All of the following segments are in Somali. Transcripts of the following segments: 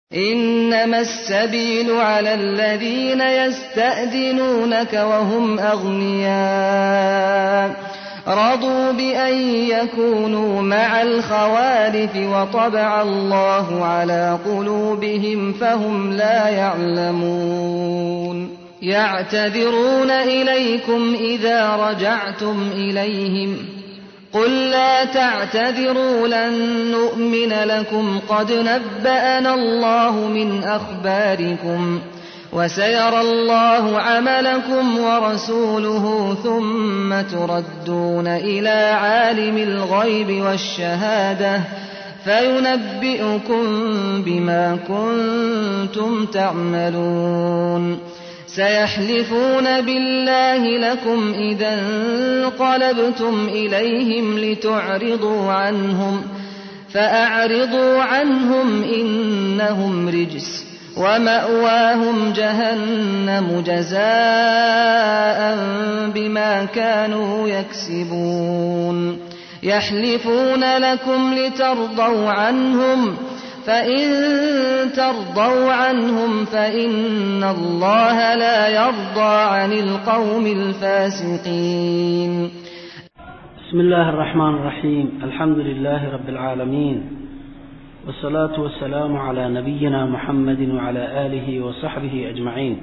إنما السبيل على الذين يستأذنونك وهم أغنياء رضوا بأن يكونوا مع الخوالف وطبع الله على قلوبهم فهم لا يعلمون يعتذرون إليكم إذا رجعتم إليهم قل لا تعتذروا لن نؤمن لكم قد نبأنا الله من أخباركم وسيرى الله عملكم ورسوله ثم تردون إلى عالم الغيب والشهادة فينبئكم بما كنتم تعملون سيحلفون بالله لكم إذا انقلبتم إليهم لتعرضوا عنهم فأعرضوا عنهم إنهم رجس ومأواهم جهنم جزاء بما كانوا يكسبون يحلفون لكم لترضوا عنهم فإن ترضوا عنهم فإن الله لا يرضى عن القوم الفاسقين بسم الله الرحمن الرحيم الحمد لله رب العالمين والصلاة والسلام على نبينا محمد وعلى آله وصحبه أجمعين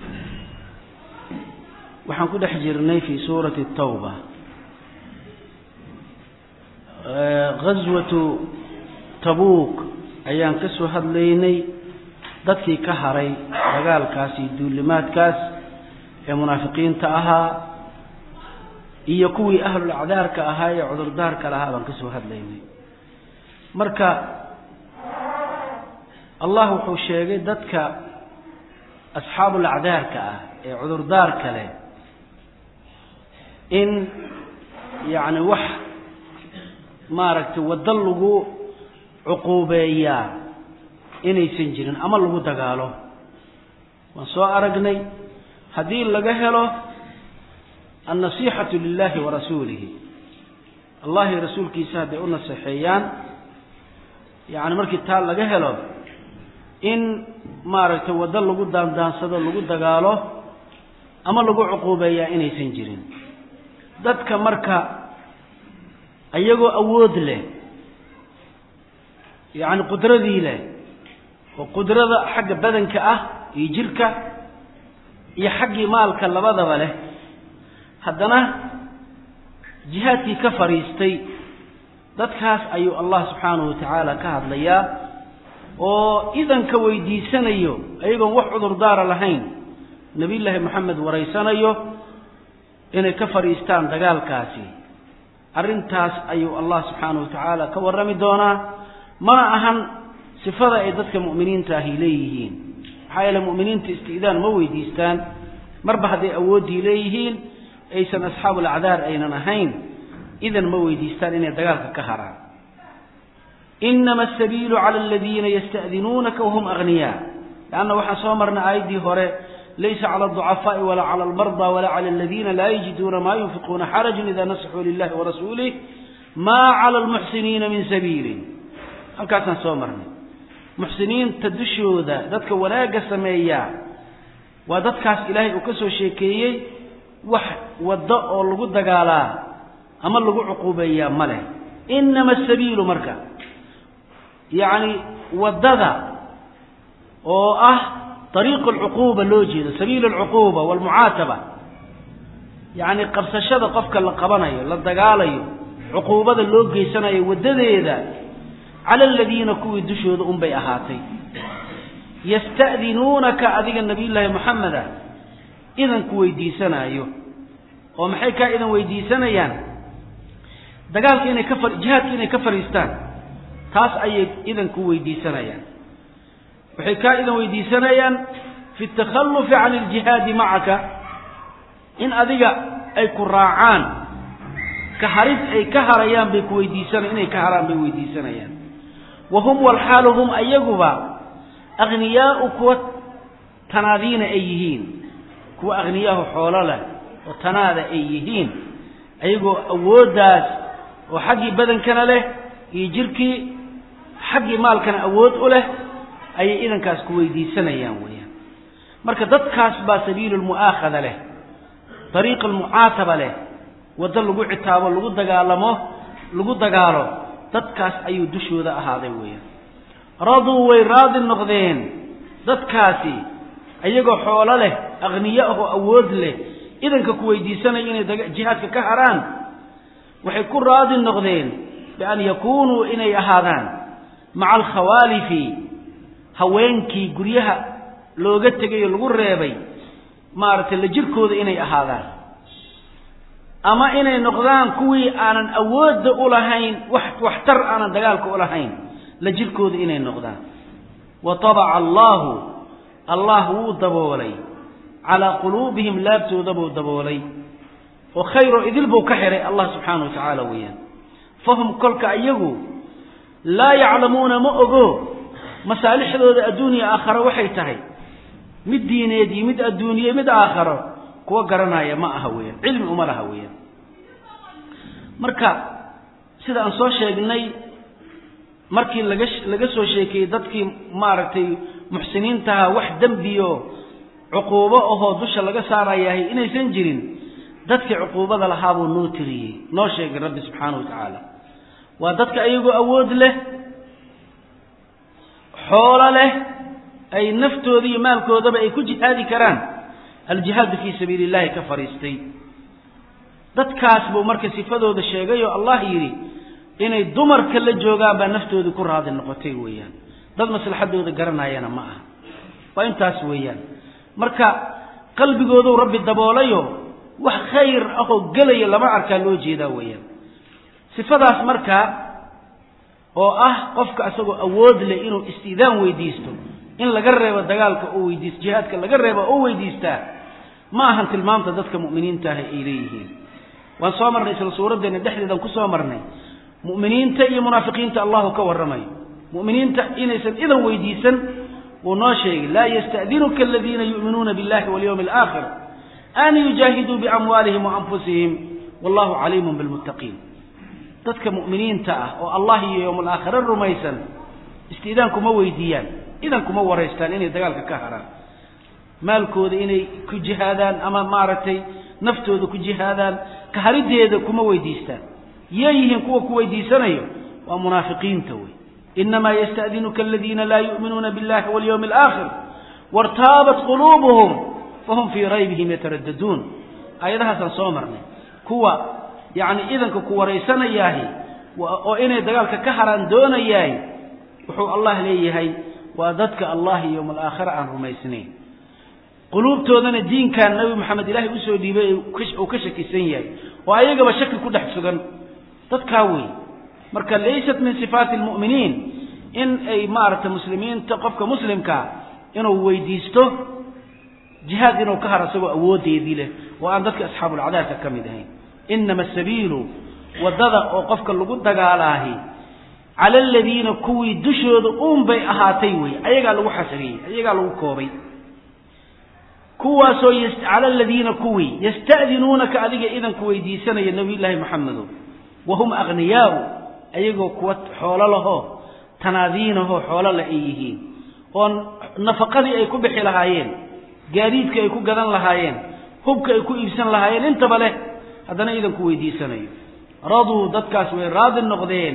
waxaan ku dhex jirnay fi suurati الtawba gaswatu tabuuk ayaan ka soo hadlaynay dadkii ka haray dagaalkaas iyo duulimaadkaas ee munaafiqiinta ahaa iyo kuwii ahlul acdaarka ahaa ee cudurdaarka lahaa baan ka soo hadlaynay marka allah wuxuu sheegay dadka asxaabul acdaarka ah ee cudurdaarka leh in yacni wax maaragtay waddo lagu cuquubeeyaa inaysan jirin ama lagu dagaalo waan soo aragnay haddii laga helo annasiixatu lilahi wa rasuulihi allahi rasuulkiisa hadday u naseexeeyaan yacni markii taa laga helo in maaragtay waddo lagu daandaansado lagu dagaalo ama lagu cuquubeeyaa inaysan jirin dadka marka iyagoo awood leh yacni qudradii leh oo qudrada xagga badanka ah iyo jirka iyo xaggii maalka labadaba leh haddana jihaadkii ka fadhiistay dadkaas ayuu allah subxaanahu wa tacaala ka hadlayaa oo idanka weydiisanayo ayagoon wax cudurdaara lahayn nebiyullaahi moxamed waraysanayo inay ka fadhiistaan dagaalkaasi arrintaas ayuu allah subxaanahu wa tacaala ka warrami doonaa mana ahan sifada ay dadka mu'miniinta ahi leeyihiin maxaa yeele mu'miniinta isti'daan ma weydiistaan marba hadday awooddii leeyihiin aysan asxaabul acdaar aynan ahayn idan ma weydiistaan inay dagaalka ka haraan inama asabiilu cala aladiina yasta'dinuunaka wahum aghniyaa leanna waxaan soo marnay aayaddii hore laysa cala alducafaa'i walaa cala almardaa walaa cala aladiina laa yajiduuna maa yunfiquuna xarajun ida nasaxuu lilahi warasuulih maa cala almuxsiniina min sabiilin halkaasaan soo marnay muxsiniinta dushooda dadka wanaagga sameeyaa waa dadkaas ilaahay uu ka soo sheekeeyey wax waddo oo lagu dagaalaa ama lagu cuquubeeyaa ma leh inama asabiilu marka yacni waddada oo ah ariiqu alcuquuba loo jeedo sabiilu alcuquuba waalmucaataba yacni qabsashada qofka la qabanayo la dagaalayo cuquubada loo geysanayo waddadeeda cala aladiina kuwii dushooda unbay ahaatay yasta'dinuunaka adiga nabiyullaahi moxameda idan ku weydiisanaayo oo maxay kaa idan weydiisanayaan dagaalka inay ka far jihaadka inay ka fadhiistaan taas ayay idan ku weydiisanayaan waxay kaa idan weydiisanayaan fi takhallufi can iljihaadi macaka in adiga ay ku raacaan ka harid ay ka harayaan bay ku weydiisana inay ka haraan bay weydiisanayaan wa hum walxaalu hum ayaguba akhniyaau kuwa tanaadiina ay yihiin kuwa akhniyaahu xoolo leh oo tanaada ay yihiin ayagoo awooddaas oo xaggii badankana leh iyo jirkii xaggii maalkana awood u leh ayay idankaas ku weydiisanayaan weeyaan marka dadkaas baa sabiilu lmu'aakhada leh dariiq almucaataba leh waddo lagu citaabo lagu dagaalamo lagu dagaalo dadkaas ayuu dushooda ahaaday weeyaan raduu way raadi noqdeen dadkaasi iyagoo xoolo leh akhniyo ahoo awood leh idanka ku weydiisanaya inay jihaadka ka haraan waxay ku raadi noqdeen bian yakuunuu inay ahaadaan maca alkhawaalifi haweenkii guryaha looga tegay oo lagu reebay maaragtay la jirkooda inay ahaadaan ama inay noqdaan kuwii aanan awoodda u lahayn wax waxtar aanan dagaalka u lahayn la jirkooda inay noqdaan wa tabaca allaahu allah wuu daboolay calaa quluubihim laabtooda buu daboolay oo khayroo idil buu ka xihay allah subxaana wa tacaala weeyaan fahum kolka iyagu laa yaclamuuna ma ogo masaalixdooda adduuniya aakharo waxay tahay mid diineed iyo mid adduuniye mid aakharo kuwa garanaya ma aha weeyaan cilmi uma laha weeyaan marka sida aan soo sheegnay markii laga laga soo sheekeeyey dadkii maaragtay muxsiniintaha wax dembiyo cuquubo ahoo dusha laga saarayahay inaysan jirin dadkii cuquubada lahaabuu noo tiriyey noo sheegay rabbi subxaana wa tacaala waa dadka ayagoo awood leh xoolo leh ay naftooda iyo maalkoodaba ay ku jihaadi karaan aljihaadu fii sabiili illahi ka fadhiistay dadkaas buu marka sifadooda sheegay oo allah yidhi inay dumarka la joogaan baa naftoodii ku raadi noqotay weeyaan dad maslaxadooda garanayana ma aha waa intaas weeyaan marka qalbigooduu rabbi daboolayo wax khayr ahoo gelaya lama arkaa loo jeedaa weeyaan sifadaas markaa oo ah qofka isagoo awood leh inuu istiidaan weydiisto in laga reebo dagaalka oo weydiis jihaadka laga reebo oo weydiistaa ma ahan tilmaamta dadka mu'miniinta ah ay leeyihiin waan soo marnay isla suuraddeena dhexdeedan ku soo marnay mu'miniinta iyo munaafiqiinta allahu ka warramayo mu'miniinta inaysan idan weydiisan wuu noo sheegay laa yasta'dinuka aladiina yu'minuuna billahi walyawmi alaakhir an yujaahiduu biamwaalihim wa anfusihim wallahu caliimun bilmuttaqiin dadka mu'miniinta ah oo allah iyo yowm alaakhire rumaysan istiidaan kuma weydiiyaan idan kuma waraystaan inay dagaalka ka haraan maalkooda inay ku jihaadaan ama maaragtay naftooda ku jihaadaan ka harideeda kuma weydiistaan yay yihiin kuwa ku weydiisanayo waa munaafiqiinta wey inamaa yasta'dinuka aladiina laa yu'minuuna biاllahi walyawmi alaakhir wartaabat quluubuhum fahum fii raybihim yataraddaduun aayadahaasaan soo marnay kuwa yacni idanka ku waraysanayaahi oo inay dagaalka ka haraan doonayaay wuxuu allah leeyahay waa dadka allah iyo yowma alaakhira aan rumaysnayn quluubtoodana diinkan nabi maxamed ilaahay usoo dhiibay uu ka shakisan yahay oo ayagaba shaki ku dhex sugan dadkaa wey marka laysat min sifaati almu'miniin in ay maaragtay muslimiinta qofka muslimkaa inuu weydiisto jihaad inuu ka haro isagoo awoodeedii leh oo aan dadka asxaabulcadaabka ka mid ahayn inama asabiilu waddada oo qofka lagu dagaalaahi cala aladiina kuwii dushooda uun bay ahaatay wey ayagaa lagu xasriyey ayagaa lagu koobay kuwaasoo cala aladiina kuwii yasta'dinuunaka adiga idanku weydiisanaya nabiyullaahi maxamedo wahum akhniyaau ayagoo kuwa xoolo lahoo tanaadiinahoo xoolo leh ay yihiin oo nafaqadii ay ku bixi lahaayeen gaadiidka ay ku gadan lahaayeen hubka ay ku iibsan lahaayeen intaba leh haddana idanku weydiisanayo raduu dadkaas way raadi noqdeen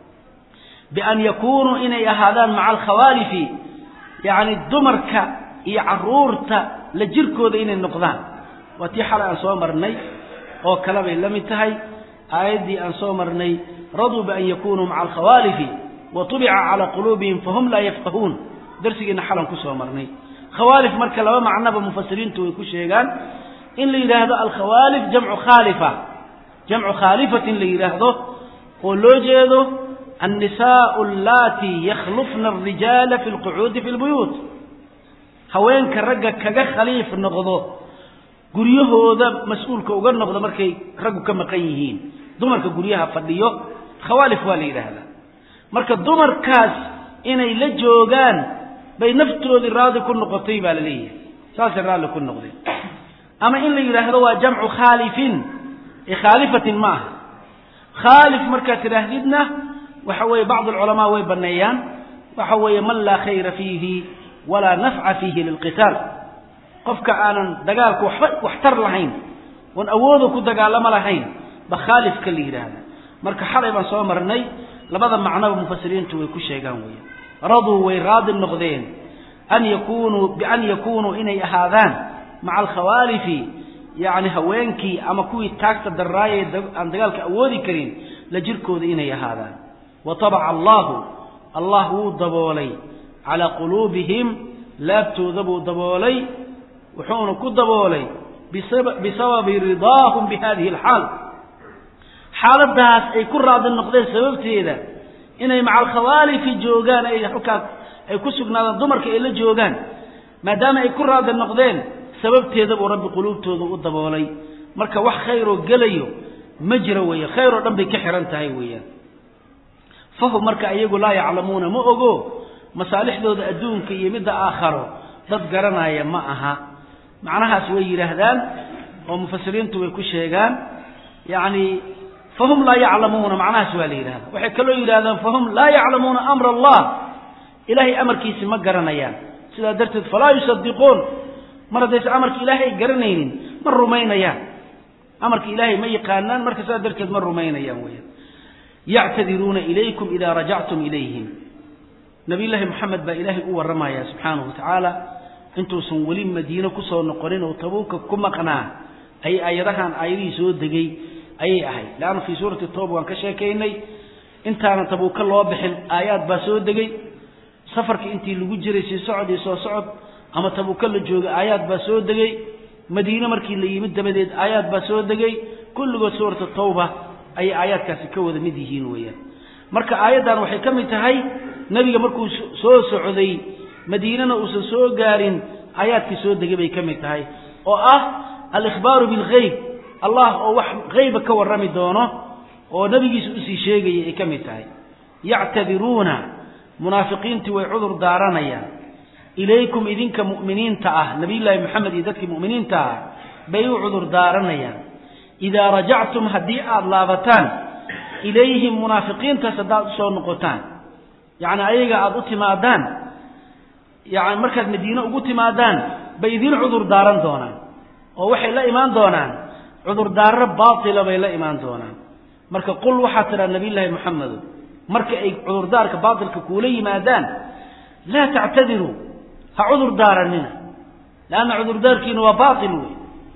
bian yakuunuu inay ahaadaan maca alkhawaalifi yacni dumarka iyo carruurta la jirkooda inay noqdaan waa tii xalay aan soo marnay oo kale bay la mid tahay aayaddii aan soo marnay raduu bian yakunuu maca alkhawaalifi wa tubica calaa quluubihim fahum laa yafqahuun darsigiina xalan ku soo marnay khawaalif marka laba macnoba mufasiriintu way ku sheegaan in la yidhaahdo alkhawaalif jamcu khaalifa jamcu khaalifatin la yidhaahdo oo loo jeedo annisaau allaati yakhlufna alrijaala fi lqucuudi fi lbuyuut haweenka ragga kaga khaliif noqdo guryahooda mas-uulka uga noqdo markay raggu ka maqan yihiin dumarka guryaha fadhiyo khawaalif waa la yidhaahdaa marka dumarkaas inay la joogaan bay naftoodii raadi ku noqotay baa la leeyahay saasay raalli ku noqdeen ama in la yidhaahdo waa jamcu khaalifin ee khaalifatin ma aha khaalif markaad tidhaahdidna waxa weeye bacdu alculamaa way banneeyaan waxa weeye man laa khayra fiihi walaa nafca fiihi lilqitaal qofka aanan dagaalka waxba waxtar lahayn oon awooda ku dagaalamo lahayn ba khaalifka la yidhaahda marka xalay baan soo marnay labada macnoba mufasiriintu way ku sheegaan weya raduu way raadi noqdeen an yakunuu bian yakunuu inay ahaadaan maca alkhawaalifi yacni haweenkii ama kuwii taagta darraayay aan dagaalka awoodi karin la jirkooda inay ahaadaan wa tabaca allahu allah wuu daboolay calaa quluubihim laabtooda buu daboolay wuxuuna ku daboolay bisababi ridaahum bi hadihi alxaal xaaladaas ay ku raadi noqdeen sababteeda inay maca alkhawaalifi joogaan ay halkaas ay ku sugnaadaan dumarka ay la joogaan maadaama ay ku raadi noqdeen sababteeda buu rabbi quluubtooda u daboolay marka wax khayroo gelayo ma jiro weeye khayr oo dhan bay ka xihan tahay weeyaan fahum marka iyagu laa yaclamuuna ma ogo masaalixdooda adduunka iyo midda aakharo dad garanaya ma aha macnahaas way yidhaahdaan oo mufasiriintu way ku sheegaan yacni fahum laa yaclamuuna macnahaas waa la yidhahda waxay kaloo yidhahdaan fahum laa yaclamuuna amra allah ilaahay amarkiisi ma garanayaan sidaa darteed falaa yusadiquun mar haddaysa amarka ilaahay ay garanaynin ma rumaynayaan amarka ilaahay ma yaqaanaan marka sidaa darteed ma rumaynayaan weya yactadiruuna ilaykum idaa rajactum ilayhim nabiy llaahi moxamed baa ilaahay u warramaya subxaanahu wa tacaala intuusan weli madiine kusoo noqonin oo tabuuka ku maqnaa ay aayadahan aayadihii soo degay ayay ahayd leanna fii suurati tooba waan ka sheekaynay intaanan tabuuka loo bixin aayaad baa soo degay safarkii intii lagu jiray sii socod iyo soo socod ama tabuuka la joogay aayaad baa soo degay madiine markii la yimid dabadeed aayaad baa soo degay kulligood suurata tawba ayay aayaadkaasi ka wada mid yihiin weeyaan marka aayaddan waxay ka mid tahay nebiga markuu soo socday madiinana uusan soo gaarin aayaadkii soo degay bay ka mid tahay oo ah alikhbaaru bilghayb allah oo wax hayba ka warrami doono oo nebigiisa usii sheegaya ay ka mid tahay yactadiruuna munaafiqiintii way cudur daaranayaan ilaykum idinka mu'miniinta ah nabiyullaahi moxamed iyo dadkii mu'miniinta ah bay u cudur daaranayaan idaa rajactum haddii aada laabataan ilayhim munaafiqiintaas haddaad usoo noqotaan yacni ayaga aada u timaadaan yani markaad madiine ugu timaadaan bay idin cudur daaran doonaan oo waxay la imaan doonaan cudurdaaro baatila bay la imaan doonaan marka qul waxaad tidhaa nabiyullaahi moxamedo marka ay cudurdaarka baatilka kuula yimaadaan laa tactadiruu ha cudur daaranina leanna cudurdaarkiina waa baatil wey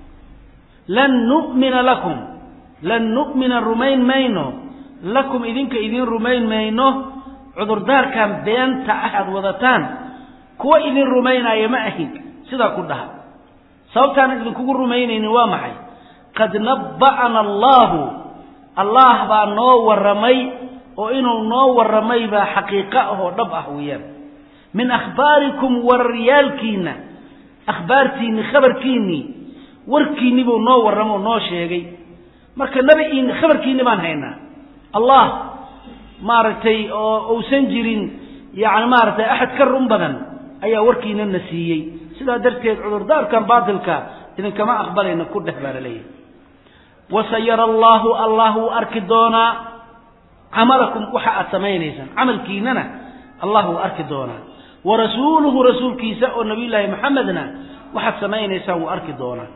lan nu'mina lakum lan nu'mina rumayn mayno lakum idinka idiin rumayn mayno cudurdaarkan beenta ah aad wadataan kuwa idin rumaynaya ma ahin sidaa ku dhaha sababtaanan idinkugu rumaynaynin waa maxay qad nabba'ana allaahu allah baa noo warramay oo inuu noo warramay baa xaqiiqo ah oo dhab ah weeyaan min akhbaarikum wararyaalkiinna akhbaartiinni khabarkiinnii warkiinni buu noo warramo oo noo sheegay marka nabi in khabarkiinni baan haynaa allah maaragtay oo uusan jirin yacni maaragtay axad ka run badan ayaa warkiina na siiyey sidaa darteed cudurdaarkan baatilka idinkama aqbalayna ku dheh baa la leeyahay wasayara allaahu allah wuu arki doonaa camalakum waxa aad samaynaysaan camalkiinana allah wuu arki doonaa wa rasuuluhu rasuulkiisa oo nabiyullaahi maxamedna waxaad samaynaysaan wuu arki doonaa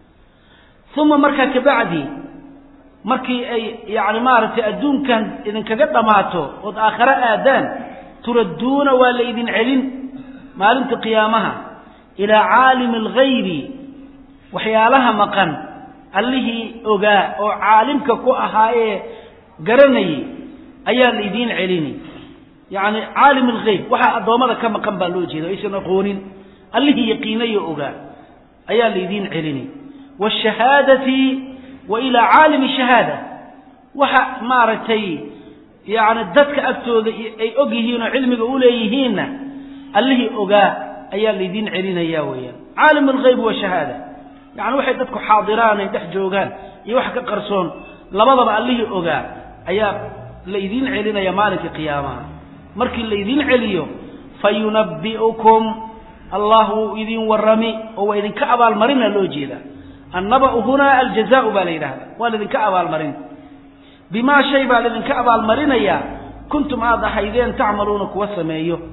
uma markaa kabacdi markii ay yacni maaragtay adduunkan idinkaga dhammaato ood aakhare aadaan turadduuna waa la idin celin maalinta qiyaamaha ilaa caalimi alghaybi waxyaalaha maqan allihii ogaa oo caalimka ku ahaa ee garanayay ayaa la idiin celini yacni caalim alghayb waxaa addoommada ka maqan baa loo jeeda aysan aqoonin allihii yaqiinayo ogaa ayaa la idiin celini waashahaadati wa ilaa caalimi shahaada waxa maaragtay yacni dadka agtooda ay og yihiin oo cilmiga u leeyihiinna allihii ogaa ayaa laydiin celinaya weeyaan caalim alghayb washahaada yacni waxay dadku xaadiraan ay dhex joogaan iyo wax ka qarsoon labadaba allihii ogaa ayaa laydiin celinaya maalinka qiyaamaha markii laydiin celiyo fayunabbi'ukum allah wuu idin warrami oo waa idinka abaalmarina loo jeedaa annaba'u hunaa aljazaau baa la yidhahda waa laydinka abaalmarin bimaa shay baa laydinka abaalmarinayaa kuntum aad ahaydeen tacmaluuna kuwa sameeyo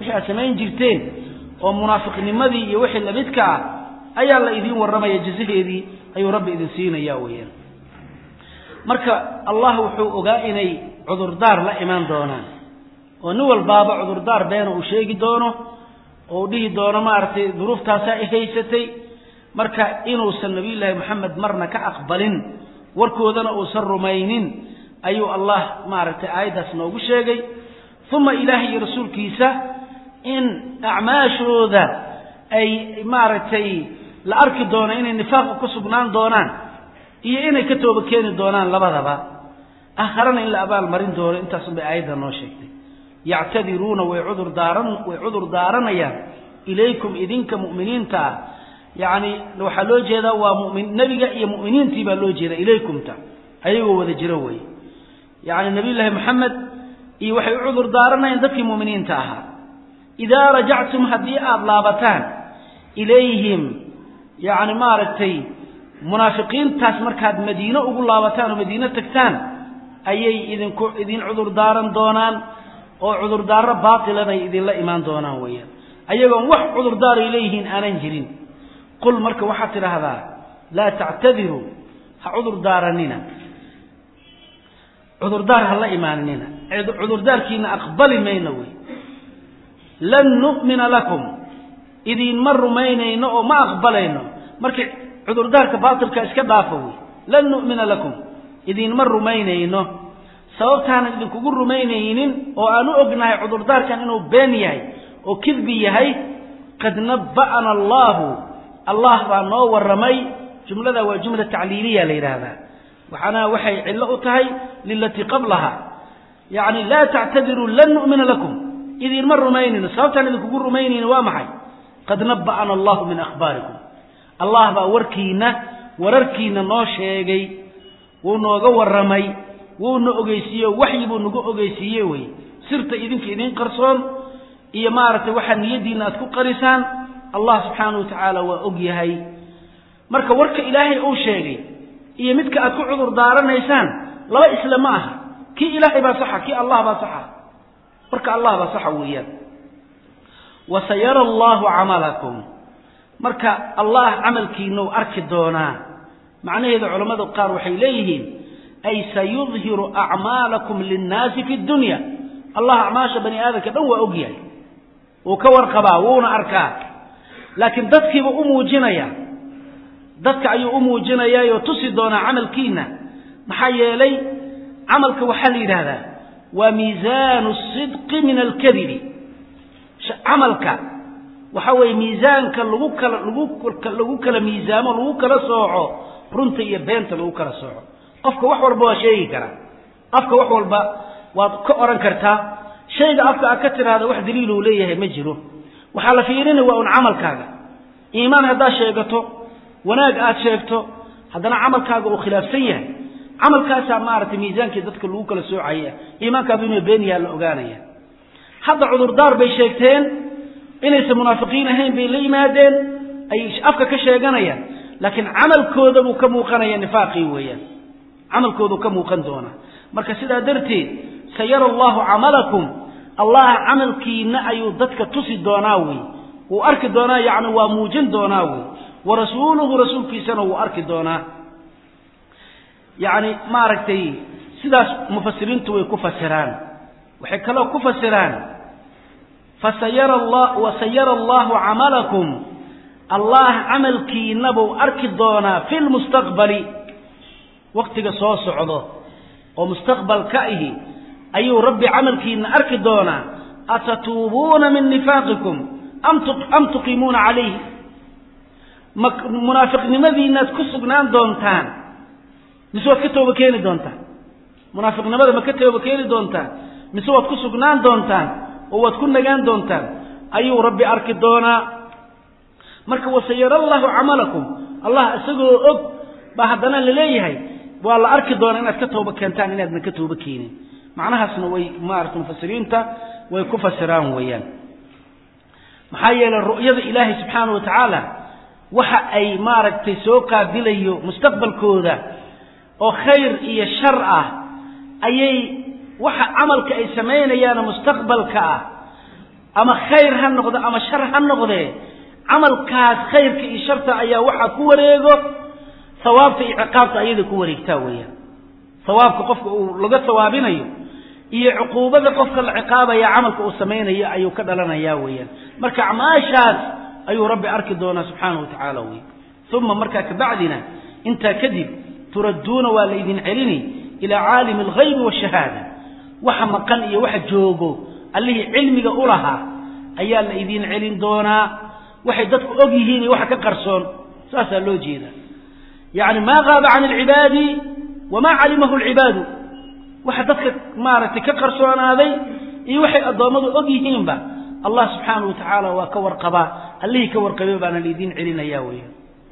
wixii aad samayn jirteen oo munaafiqnimadii iyo wixii lamidka ah ayaa la idiin warramaya jazaheedii ayuu rabbi idin siinaya weeyaan marka allah wuxuu ogaa inay cudurdaar la imaan doonaan oo nin walbaaba cudurdaar beena uu sheegi doono oo u dhihi doono maaragtay duruuftaasaa i haysatay marka inuusan nabiyullaahi moxamed marna ka aqbalin warkoodana uusan rumaynin ayuu allah maaragtay aayaddaas noogu sheegay uma ilaahay iyo rasuulkiisa in acmaashooda ay maaragtay la arki doono inay nifaaqa ku sugnaan doonaan iyo inay ka tooba keeni doonaan labadaba aakharana in la abaal marin doono intaasun bay aayadda noo sheegtay yactadiruuna way cudur daaran way cudur daaranayaan ilaykum idinka mu'miniinta ah yacni waxaa loo jeedaa waa mumin nebiga iyo mu'miniintii baa loo jeeda ilaykumta ayagoo wada jiro wey yacni nabiyullaahi moxamed iyo waxay u cudur daaranayaan dadkii mu'miniinta ahaa idaa rajactum haddii aada laabataan ilayhim yacni maaragtay munaafiqiintaas markaad madiine ugu laabataan oo madiine tagtaan ayay idinku idin cudur daaran doonaan oo cudurdaaro baatilanay idinla imaan doonaan weeyaan ayagoon wax cudurdaaray leeyihiin aanan jirin qul marka waxaad tidhaahdaa laa tactadiruu ha cudur daaranina cudurdaar ha la imaaninina cudurdaarkiina aqbali mayno wey lan nu'mina lakum idiinma rumaynayno oo ma aqbalayno markii cudurdaarka baatilka iska dhaafa wey lan nu'mina lakum idiinma rumaynayno sababtaanan idinkugu rumaynaynin oo aan u ognahay cudurdaarkan inuu been yahay oo kidbi yahay qad nabba'ana allaahu allah baa noo warramay jumlada waa jumla tacliiliya la yidhaahdaa waxaana waxay cillo u tahay lilatii qablaha yacni laa tactadiruu lan nu'mina lakum idiinma rumaynayno sababtaan idinkugu rumaynaynin waa maxay qad nabba'ana allahu min akhbaarikum allah baa warkiina wararkiina noo sheegay wuu nooga warramay wuuna ogeysiiye waxyi buu nagu ogeysiiye wey sirta idinka idin qarsoon iyo maaragtay waxaa niyaddiina aad ku qarisaan allah subxaanahu wa tacaala waa og yahay marka warka ilaahay uu sheegay iyo midka aad ku cudur daaranaysaan laba isle ma aha kii ilaahay baa saxa kii allah baa saxa warka allah baa saxa weeyaan wa sayara allahu camalakum marka allah camalkiinau arki doonaa macnaheedu culammada qaar waxay leeyihiin ay sayudhiru acmaalakum linnaasi fi dunya allah acmaasha bani aadamka dhan waa og yahay wuu ka warqabaa wuuna arkaa laakiin dadkiiba u muujinaya dadka ayuu u muujinayaayoo tusi doonaa camalkiina maxaa yeelay camalka waxaa la yidhaahdaa waa miisaanu sidqi min alkadibi camalka waxa weeye miisaanka lagu kala lagu lagu kala miisaamo lagu kala sooco runta iyo beenta lagu kala sooco qofka wax walba waa sheegi karaa afka wax walba waad ka odhan kartaa shayga afka aad ka tidhaahda wax daliil uu leeyahay ma jiro waxaa la fiirinaya waa un camalkaaga iimaan haddaad sheegato wanaag aad sheegto haddana camalkaaga uu khilaafsan yahay camalkaasaa maaragtay miisaankii dadka lagu kala soocaya iimaankaadu inuu been yaha la ogaanaya hadda cudurdaar bay sheegteen inaysan munaafiqiin ahayn bay la yimaadeen ay afka ka sheeganayaan laakiin camalkooda buu ka muuqanaya nifaaqii weeyaan camalkoodu ka muuqan doonaa marka sidaa darteed sayara allahu camalakum allah camalkiina ayuu dadka tusi doonaa wey wuu arki doonaa yacni waa muujin doonaa wey wa rasuuluhu rasuulkiisana wuu arki doonaa yacni maaragtay sidaas mufasiriintu way ku fasiraan waxay kaloo ku fasiraan fasayara allah wasayara allahu camalakum allah camalkiina buu arki doonaa fi lmustaqbali waktiga soo socdo oo mustaqbalka ihi ayuu rabbi camalkiina arki doonaa atatuubuuna min nifaaqikum am tuqiimuuna calayhi ma munaafiqnimadiinaad ku sugnaan doontaan mise waad ka tooba keeni doontaan munaafiqnimada ma ka tooba keeni doontaan mise waad ku sugnaan doontaan oo waad ku nagaan doontaan ayuu rabbi arki doonaa marka wasayara allahu camalakum allah isagoo og baa haddana laleeyahay waa la arki doonaa inaad ka tooba keentaan inaadna ka tooba keenin macnahaasna way maarata mufasiriinta way ku fasiraan weeyaan maxaa yeelay ru'yada ilaahay subxaana wa tacaala waxa ay maaragtay soo qaabilayo mustaqbalkooda oo khayr iyo shar ah ayay waxa camalka ay samaynayaano mustaqbalka ah ama khayr ha noqdo ama shar ha noqdee camalkaas khayrka iyo sharta ayaa waxaa ku wareego hawaabta iyo ciqaabta ayada ku wareegtaa weeyaan hawaabka qofka uu laga hawaabinayo iyo cuquubada qofka la ciqaabaya camalka uu samaynayo ayuu ka dhalanayaa weeyaan marka acmaashaas ayuu rabbi arki doonaa subxaanahu wa tacaala wey uma markaa kabacdina intaa kadib turadduuna waa laydin celini ilaa caalimi alghaybi waashahaada waxa maqan iyo waxa joogo allihii cilmiga u lahaa ayaa la idin celin doonaa waxay dadku og yihiin iyo waxa ka qarsoon saasaa loo jeeda yacni maa qaaba can alcibaadi wamaa calimahu alcibaadu waxa dadka maaragtay ka qarsoonaaday iyo waxay addoommadu og yihiinba allah subxaanahu wa tacaala waa ka warqabaa allihii ka warqabay baana laydin celinaya weya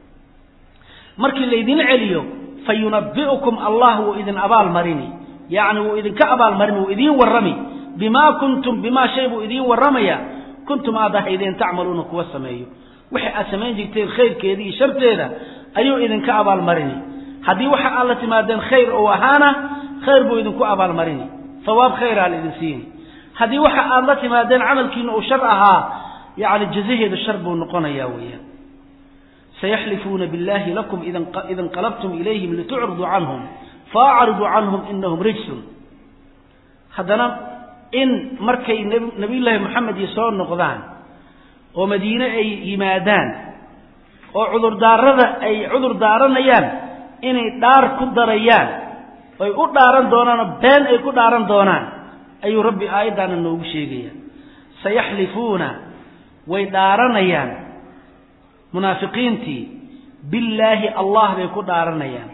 markii laydin celiyo fa yunabi'ukum allah wuu idin abaal marini yacni wuu idinka abaalmarini wuu idiin warrami bimaa kuntum bimaa shay buu idiin warramaya kuntum aad ahaydeen tacmaluuna kuwa sameeyo wixii aad samayn jirteen khayrkeeda iyo sharteeda ayuu idinka abaalmarini haddii waxa aad la timaadeen khayr ou ahaana khayr buu idinku abaalmarini hawaab khayraa la idin siini haddii waxa aad la timaadeen camalkiina uu shar ahaa yacni jazaheedu shar buu noqonayaa weeyaan sayaxlifuuna billahi lakum ida inqalabtum ilayhim litucriduu canhum faacriduu canhum inahum rijsun haddana in markay nabiyullaahi moxamed iyo soo noqdaan oo madiine ay yimaadaan oo cudurdaarada ay cudur daaranayaan inay dhaar ku darayaan oy u dhaaran doonaanoo been ay ku dhaaran doonaan ayuu rabbi aayaddaana noogu sheegaya sayaxlifuuna way dhaaranayaan munaafiqiintii billaahi allah bay ku dhaaranayaan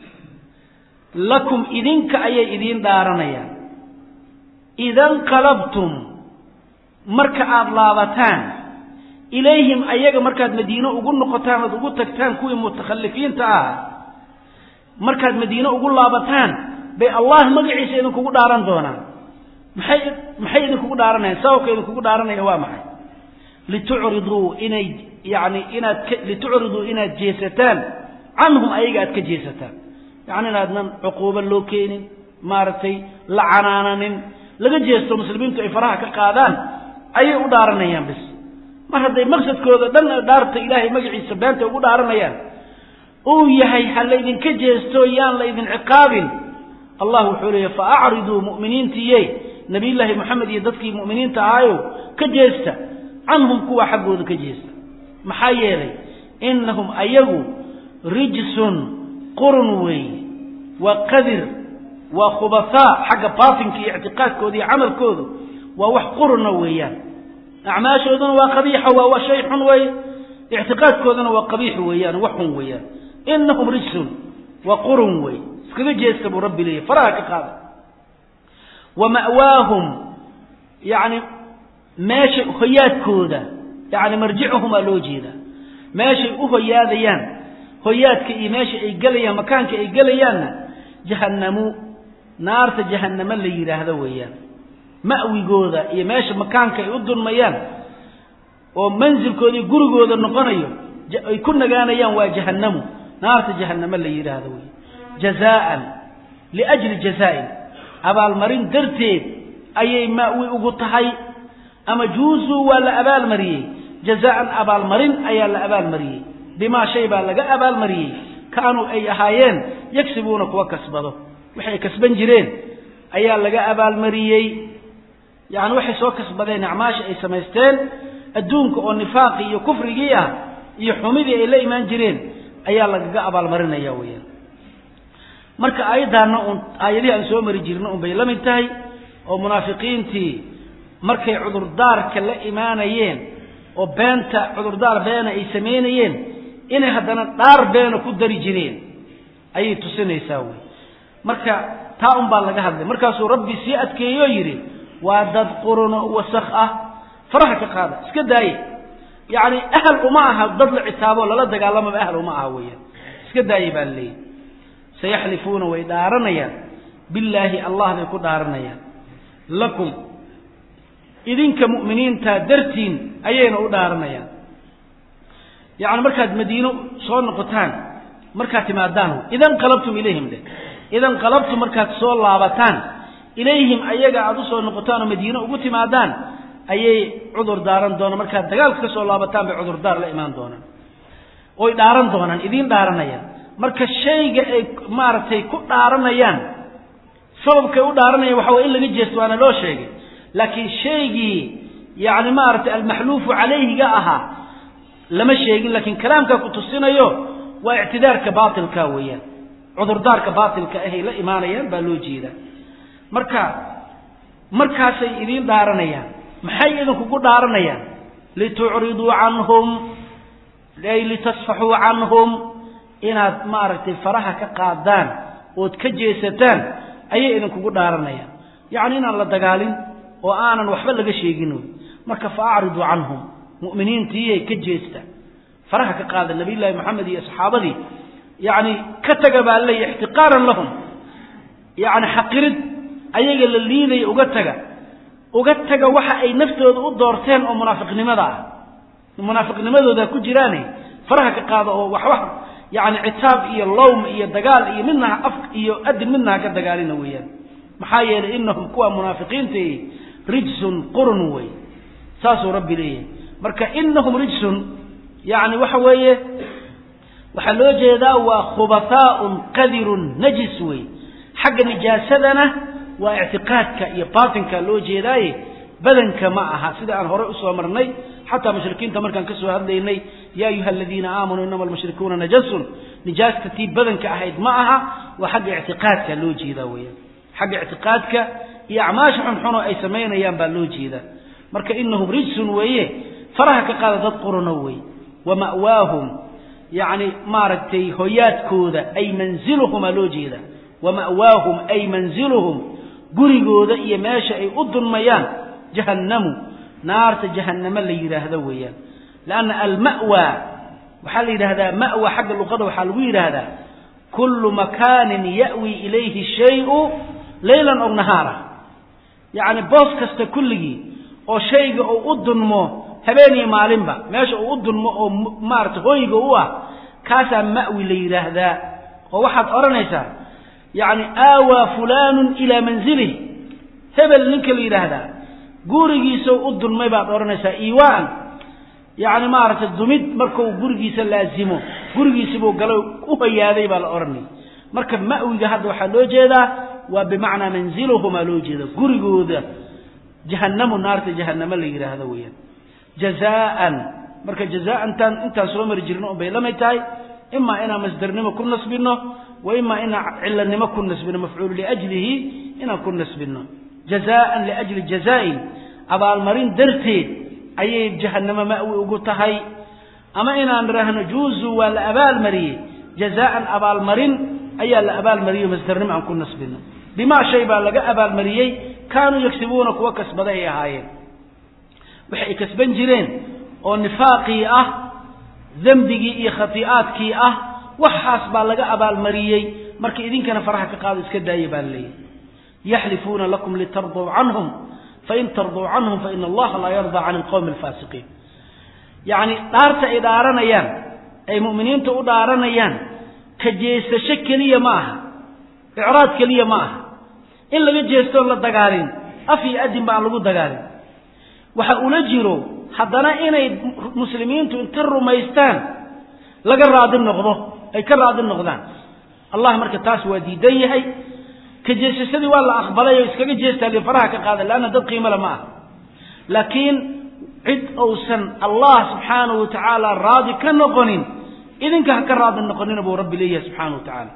lakum idinka ayay idiin dhaaranayaan idanqalabtum marka aada laabataan ilayhim ayaga markaad madiine ugu noqotaan oad ugu tagtaan kuwii mutakhalifiinta ah markaad madiine ugu laabataan bay allah magaciisa idinkugu dhaaran doonaan maxay maxay idinkugu dhaaranayaan sababka idinkugu dhaaranaya waa maxay litucriduu inay yani inaad ka litucriduu inaad jeesataan canhum ayaga aad ka jeesataan yacni inaadnan cuquubo loo keenin maaragtay la canaananin laga jeesto muslimiintu ay faraha ka qaadaan ayay u dhaaranayaan bis mar hadday maqsadkooda dhan dhaarta ilaahay magaciisa beenta ugu dhaaranayaan uu yahay ha laydinka jeesto yaan laydin ciqaabin allah wuxuu leeya fa acriduu mu'miniintiiye nabiyullaahi moxamed iyo dadkii mu'miniinta ahaayo ka jeesta canhum kuwa xaggooda ka jeesta maxaa yeelay innahum ayagu rijsun qurun weeye waa qadir waa khubasaa xagga baatinka iyo ictiqaadkooda iyo camalkoodu waa wax quruna weeyaan acmaashooduna waa qabiixa waa waa shay xun weeye ictiqaadkooduna waa qabiix weeyaan wax xun weeyaan inahum rijsun waa qurun wey iskaga jeesta buu rabbi leeyahy faraha ka qaada wa ma'waahum yacni meesha hoyaadkooda yacni marjicuhumaa loo jeedaa meeshay u hoyaadayaan hoyaadka iyo meesha ay gelayaan makaanka ay gelayaanna jahannamu naarta jahannamo la yidhaahdo weeyaan ma'wigooda iyo meesha makaanka ay u dulmayaan oo mansilkooda iyo gurigooda noqonayo ay ku nagaanayaan waa jahannamu naarta jahannamo la yidhaahdo wey jazaa'an liajli jazaa'in abaalmarin darteed ayay ma'wi ugu tahay ama juusuu waa la abaalmariyey jazaa'an abaalmarin ayaa la abaalmariyey bimaa shay baa laga abaalmariyey kaanuu ay ahaayeen yagsibuuna kuwa kasbado waxay kasban jireen ayaa laga abaalmariyey yacni waxay soo kasbadeen acmaasha ay samaysteen adduunka oo nifaaqii iyo kufrigii ah iyo xumidii ay la imaan jireen ayaa lagaga abaalmarinaya weeyaan marka aayaddaana uun aayadihii aan soo mari jirna un bay la mid tahay oo munaafiqiintii markay cudurdaarka la imaanayeen oo beenta cudurdaar beena ay samaynayeen inay haddana dhaar beena ku dari jireen ayay tusinaysaa wey marka taa un baa laga hadlay markaasuu rabbi sii adkeeyoo yidhi waa dad quruno wasakh ah faraha ka qaada iska daaye yacni ahal uma aha dad la citaabo lala dagaalamaba ahal uma aha weeyaan iska daaye baa laleeyahy sayaxlifuuna way dhaaranayaan billaahi allah bay ku dhaaranayaan lakum idinka mu'miniinta dartiin ayayna u dhaaranayaan yacni markaad madiino soo noqotaan markaad timaadaan idan qalabtum ilayhim de idan qalabtum markaad soo laabataan ilayhim ayaga aada u soo noqotaan oo madiine ugu timaadaan ayay cudur daaran doonaan markaad dagaalka ka soo laabataan bay cudurdaar la imaan doonaan oy dhaaran doonaan idiin dhaaranayaan marka shayga ay maaragtay ku dhaaranayaan sababkay u dhaaranayaan waxa way in laga jeesto waana loo sheegay laakiin shaygii yacni maaragtay almaxluufu calayhiga ahaa lama sheegin laakiin kalaamkaa ku tusinayo waa ictidaarka baatilka weeyaan cudurdaarka baatilka ahay la imaanayaan baa loo jeedaa marka markaasay idiin dhaaranayaan maxay idinkugu dhaaranayaan litucriduu canhum ay litasfaxuu canhum inaad maaragtay faraha ka qaadaan ood ka jeesataan ayay idinkugu dhaaranayaan yacni inaan la dagaalin oo aanan waxba laga sheegin marka fa acriduu canhum mu'miniintiiyay ka jeesta faraha ka qaada nabiyullaahi moxamed iyo saxaabadii yacni ka taga baa leeya ixtiqaaran lahum yacni xaqirid ayaga la liidaya uga taga uga taga waxa ay naftooda u doorteen oo munaafiqnimada ah munaafiqnimadooda ku jiraane faraha ka qaada oo waxwax yacni citaab iyo lowm iyo dagaal iyo midnaha af iyo adin midnaha ka dagaalina weeyaan maxaa yeelay inahum kuwa munaafiqiinta rijsun qurun wey saasuu rabbi leeyahay marka inahum rijsun yacni waxa weeye waxaa loo jeedaa waa khubataaun qadirun najis wey xagga nijaasadana waa ictiqaadka iyo baatinka loo jeedaaye badanka ma aha sida aan horey usoo marnay xataa mushrikiinta markaan kasoo hadlaynay ya ayuha aladiina aamanuu inama almushrikuuna najasun nijaasta tii badanka ahayd ma aha waa xagga ictiqaadka loo jeedaa weyaan xagga ictiqaadka iyo acmaasha xunxuno ay samaynayaan baa loo jeedaa marka inahum rijsun weeye faraha ka qaada dad qurano wey wa ma'waahum yacni maaragtay hoyaadkooda ay manziluhumaa loo jeeda wa ma'waahum ay manziluhum gurigooda iyo meesha ay u dunmayaan jahannamu naarta jahannamo la yidhaahdo weeyaan leanna alma'wa waxaa la yidhahdaa ma'wa xagga luqada waxaa lagu yidhaahdaa kullu makaanin ya'wi ilayhi shayu leylan ow nahaara yacni boos kasta kulligii oo shayga uu u dunmo habeen iyo maalinba meesha uu u dunmo oo maarata hooyga u ah kaasaa ma'wi la yidhaahdaa oo waxaad odhanaysaa yacni aawaa fulaanun ilaa manzilih hebel ninka la yidhaahdaa gurigiisau u dunmay baad odhanaysaa iiwaan yacni maaragtay dumid markuu gurigiisa laazimo gurigiisibuu galo u hoyaaday baa la odhanaya marka ma'wiga hadda waxaa loo jeedaa waa bimacnaa manziluhumaa loo jeeda gurigooda jahannamu naarta jahannamo la yidhaahdo weeyaan jazaan marka jazaantan intaan soo mari jirno un bay lamid tahay imaa inaan masdarnimo ku nasbino wa imaa inaan cilanimo ku nasbino mafcuulu liajlihi inaan ku nasbino jazaan liajli jazaain abaalmarin darteed ayay jahannamo ma'wi ugu tahay ama inaan idhaahno juuzu waa la abaalmariyey jazaan abaalmarin ayaa la abaalmariyo masdarnimo aan ku nasbino bimaa shay baa laga abaalmariyey kaanuu yagsibuuna kuwa kasbaday ay ahaayeen waxay ay kasban jireen oo nifaaqii ah dembigii iyo khatii'aadkii ah waxaas baa laga abaalmariyey marka idinkana faraha ka qaado iska daaya baa laleeyahy yaxlifuuna lakum litarduu canhum fain tarduu canhum faina allaha laa yardaa can alqowmi alfaasiqiin yacni dhaarta ay dhaaranayaan ay mu'miniinta u dhaaranayaan ka jeesasho keliya ma aha icraad keliya ma aha in laga jeestoon la dagaalin af iyo adin ba aan lagu dagaalin waxa ula jiro haddana inay muslimiintu inta rumaystaan laga raadi noqdo ay ka raadi noqdaan allah marka taas waa diidan yahay ka jeesashadii waa la aqbalay oo iskaga jeestaa li faraha ka qaada leanna dad qiimale ma ah laakiin cid uusan allah subxaanahu wa tacaala raadi ka noqonin idinka ha ka raadi noqonina buu rabbi leeyahay subxaana wa tacaala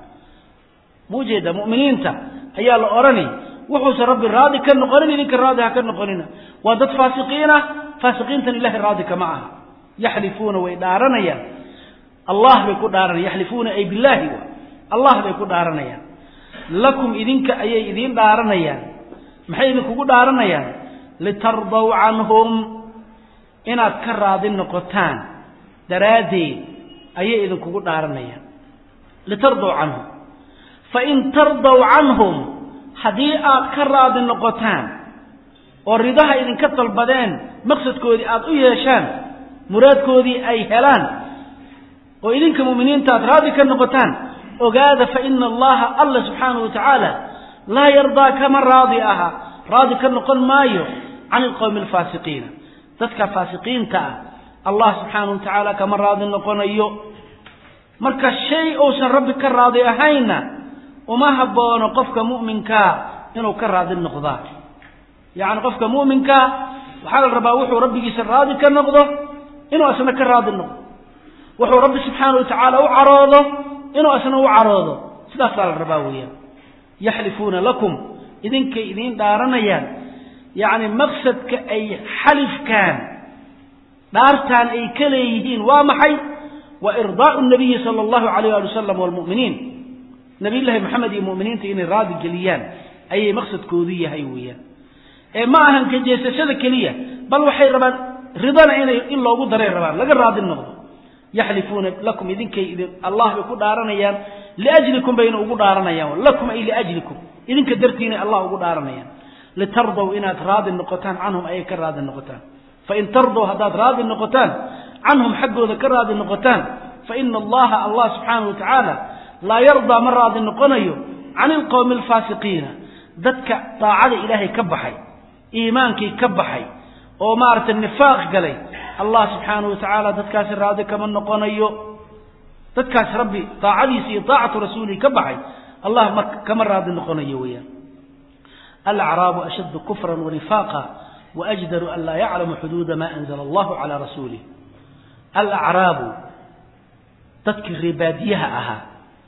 ma ujeeda mu'miniinta ayaa la odhani wuxuusan rabbi raadi ka noqonin idinka raadi ha ka noqonina waa dad faasiqiin ah faasiqiintan ilahay raadi kama aha yaxlifuuna way dhaaranayaan allah bay ku dhaaranaya yaxlifuuna ay billaahi allah bay ku dhaaranayaan lakum idinka ayay idiin dhaaranayaan maxay idinkugu dhaaranayaan litardaw canhum inaad ka raadi noqotaan daraaddeed ayay idinkugu dhaaranayaan litardaw canhum fain tardaw canhum haddii aad ka raadi noqotaan oo ridaha idinka dalbadeen maqsadkoodii aad u yeeshaan muraadkoodii ay helaan oo idinka mu'miniinta aad raadi ka noqotaan ogaada fa ina allaha alla subxaanahu wa tacaala laa yardaa kama raadi aha raadi ka noqon maayo can ilqowmi alfaasiqiina dadka faasiqiinta ah allah subxaanahu wa tacaala kama raadi noqonayo marka shay uusan rabbi ka raadi ahaynna uma haboono qofka mu'minkaa inuu ka raadi noqdaa yacni qofka mu'minkaa waxaa la rabaa wuxuu rabbigiisa raadi ka noqdo inuu asna ka raadi noqdo wuxuu rabbi subxaanahu wa tacaala u caroodo inuu asna u caroodo sidaasaa la rabaa weeyaan yaxlifuuna lakum idinkay idiin dhaaranayaan yacni maqsadka ay xalifkaan dhaartaan ay ka leeyihiin waa maxay wa irdaau nabiyi sala allahu alayh ali wasalam walmu'miniin nabiy llaahi maxamed iyo mu'miniinta inay raadi geliyaan ayay maqsadkoodu yahay weeyaan ee ma ahan kajeesashada keliya bal waxay rabaan ridana inay in loogu daray rabaan laga raadi noqdo yaxlifuuna lakum idinkay idin allah bay ku dhaaranayaan liajlikum bayna ugu dhaaranayaan lakum ay liajlikum idinka dartiinay allah ugu dhaaranayaan litardow inaad raadi noqotaan canhum ayay ka raadi noqotaan fain tardow haddaad raadi noqotaan canhum xaggooda ka raadi noqotaan faina allaha allah subxaanahu wa tacaala laa yardaa ma raadi noqonayo can ilqowmi alfaasiqiina dadka daacada ilaahay ka baxay iimaankii ka baxay oo maaragtay nifaaq galay allah subxaanahu wa tacaala dadkaasi raadi kama noqonayo dadkaas rabbi daacadiisa iyo daacatu rasuulihi ka baxay allah ma kama raadi noqonayo weeyaan alacraabu ashaddu kufran wanifaaqa waajdaru an laa yaclamu xuduuda ma anzala allahu calaa rasuulih alacraabu dadkii reebaadiyaha ahaa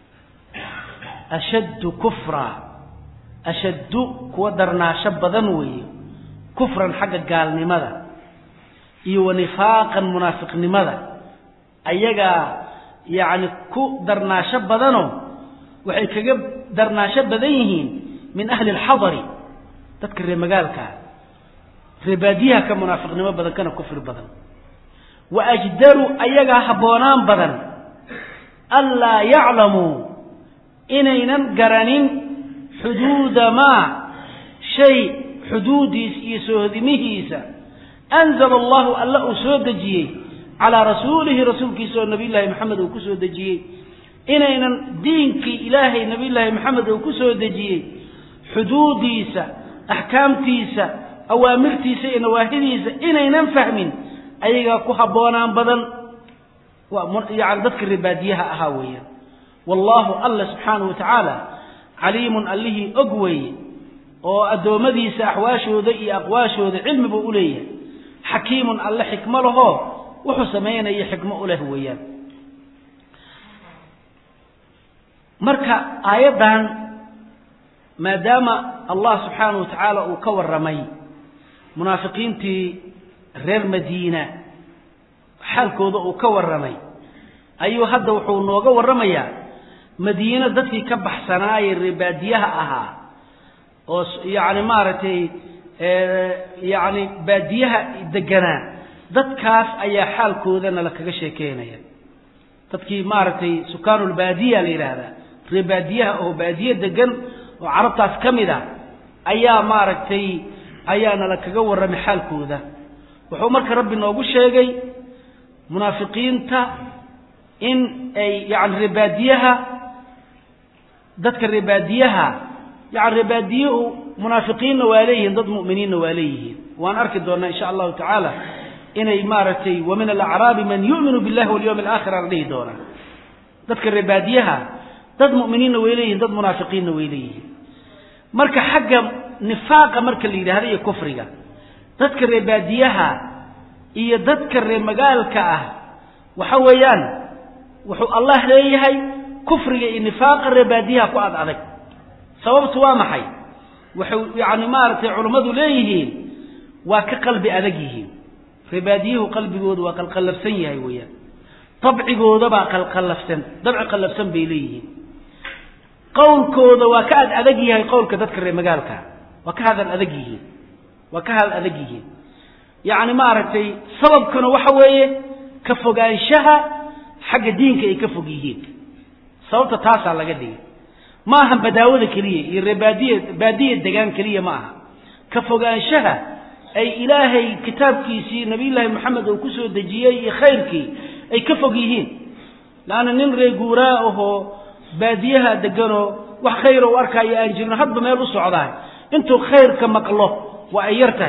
ashaddu kufra ashaddu kuwa darnaasho badan weeye kufran xagga gaalnimada iyo wa nifaaqan munaafiqnimada ayagaa yacni ku darnaasho badanoo waxay kaga darnaasho badan yihiin min ahli alxadari dadka reer magaalkaa reebaadiyaha ka munaafiqnimo badan kana kufri badan wa ajdaru ayagaa habboonaan badan anlaa yaclamuu inaynan garanin xuduuda maa shay xuduudiis iyo soohodimihiisa anzala allahu alla uu soo dejiyey calaa rasuulihi rasuulkiisa oo nabiyullaahi maxamed uu ku soo dejiyey inaynan diinkii ilaahay nabiyullaahi maxamed uu ku soo dejiyey xuduudiisa axkaamtiisa awaamirtiisa iyo nawaahidiisa inaynan fahmin ayagaa ku habboonaan badan yani dadka reebaadiyaha ahaa weeyaan wallaahu alla subxaanahu wa tacaala caliimun allihii og weeye oo addoommadiisa axwaashooda iyo aqwaashooda cilmi buu u leeyahay xakiimun alle xikmo lahoo wuxuu samaynaya xikmo u leh weeyaan marka aayaddan maadaama allah subxaanahu wa tacaala uu ka warramay munaafiqiintii reer madiina xaalkooda uu ka warramay ayuu hadda wuxuu nooga warramayaa madiino dadkii ka baxsanaaye reebaadiyaha ahaa oo yacni maaragtay yacni baadiyaha deganaa dadkaas ayaa xaalkoodana la kaga sheekeynaya dadkii maaragtay sukaanulbaadiya la yidhaahdaa reebaadiyaha oo baadiye degan oo carabtaas ka mid a ayaa maaragtay ayaana la kaga warramay xaalkooda wuxuu marka rabbi noogu sheegay munaafiqiinta in ay yani reebaadiyaha dadka reebaadiyaha yani reebaadiyuhu munaafiqiinna waa leeyihiin dad mu'miniinna waa leeyihiin waan arki doonaa insha allahu tacaala inay maaragtay wa min alacraabi man yu'minu billahi walyawmi alaakhir aan dhihi doonaa dadka reebaadiyaha dad mu'miniinna way leeyihin dad munaafiqiinna way leeyihiin marka xagga nifaaqa marka la yidhahda iyo kufriga dadka reebaadiyaha iyo dadka reer magaalka ah waxa weeyaan wuxuu allah leeyahay kufriga iyo nifaaqa reebaadiyaha ku ad adag sababtu waa maxay waxay yacni maaragtay culammadu leeyihiin waa ka qalbi adag yihiin reebaadiyuhu qalbigoodu waa qalqallafsan yahay weeyaan dabcigoodabaa qalqallafsan dabci qallafsan bay leeyihiin qowlkooda waa ka ad adag yahay qowlka dadka reer magaalka waa ka hadal adag yihiin waa ka hadal adag yihiin yacni maaragtay sababkuna waxa weeye ka fogaanshaha xagga diinka ay ka fog yihiin sababta taasaa laga dhigay ma aha badaawada keliya iyo ree baadiya baadiya degaan keliya ma aha ka fogaanshaha ay ilaahay kitaabkiisii nabiyullaahi moxamed uu ku soo dejiyey iyo khayrkii ay ka fog yihiin laanna nin ree guuraa ahoo baadiyaha deganoo wax khayra u arkaayo aan jirin hadba meel u socdaa intuu khayrka maqlo waa ay yar tahay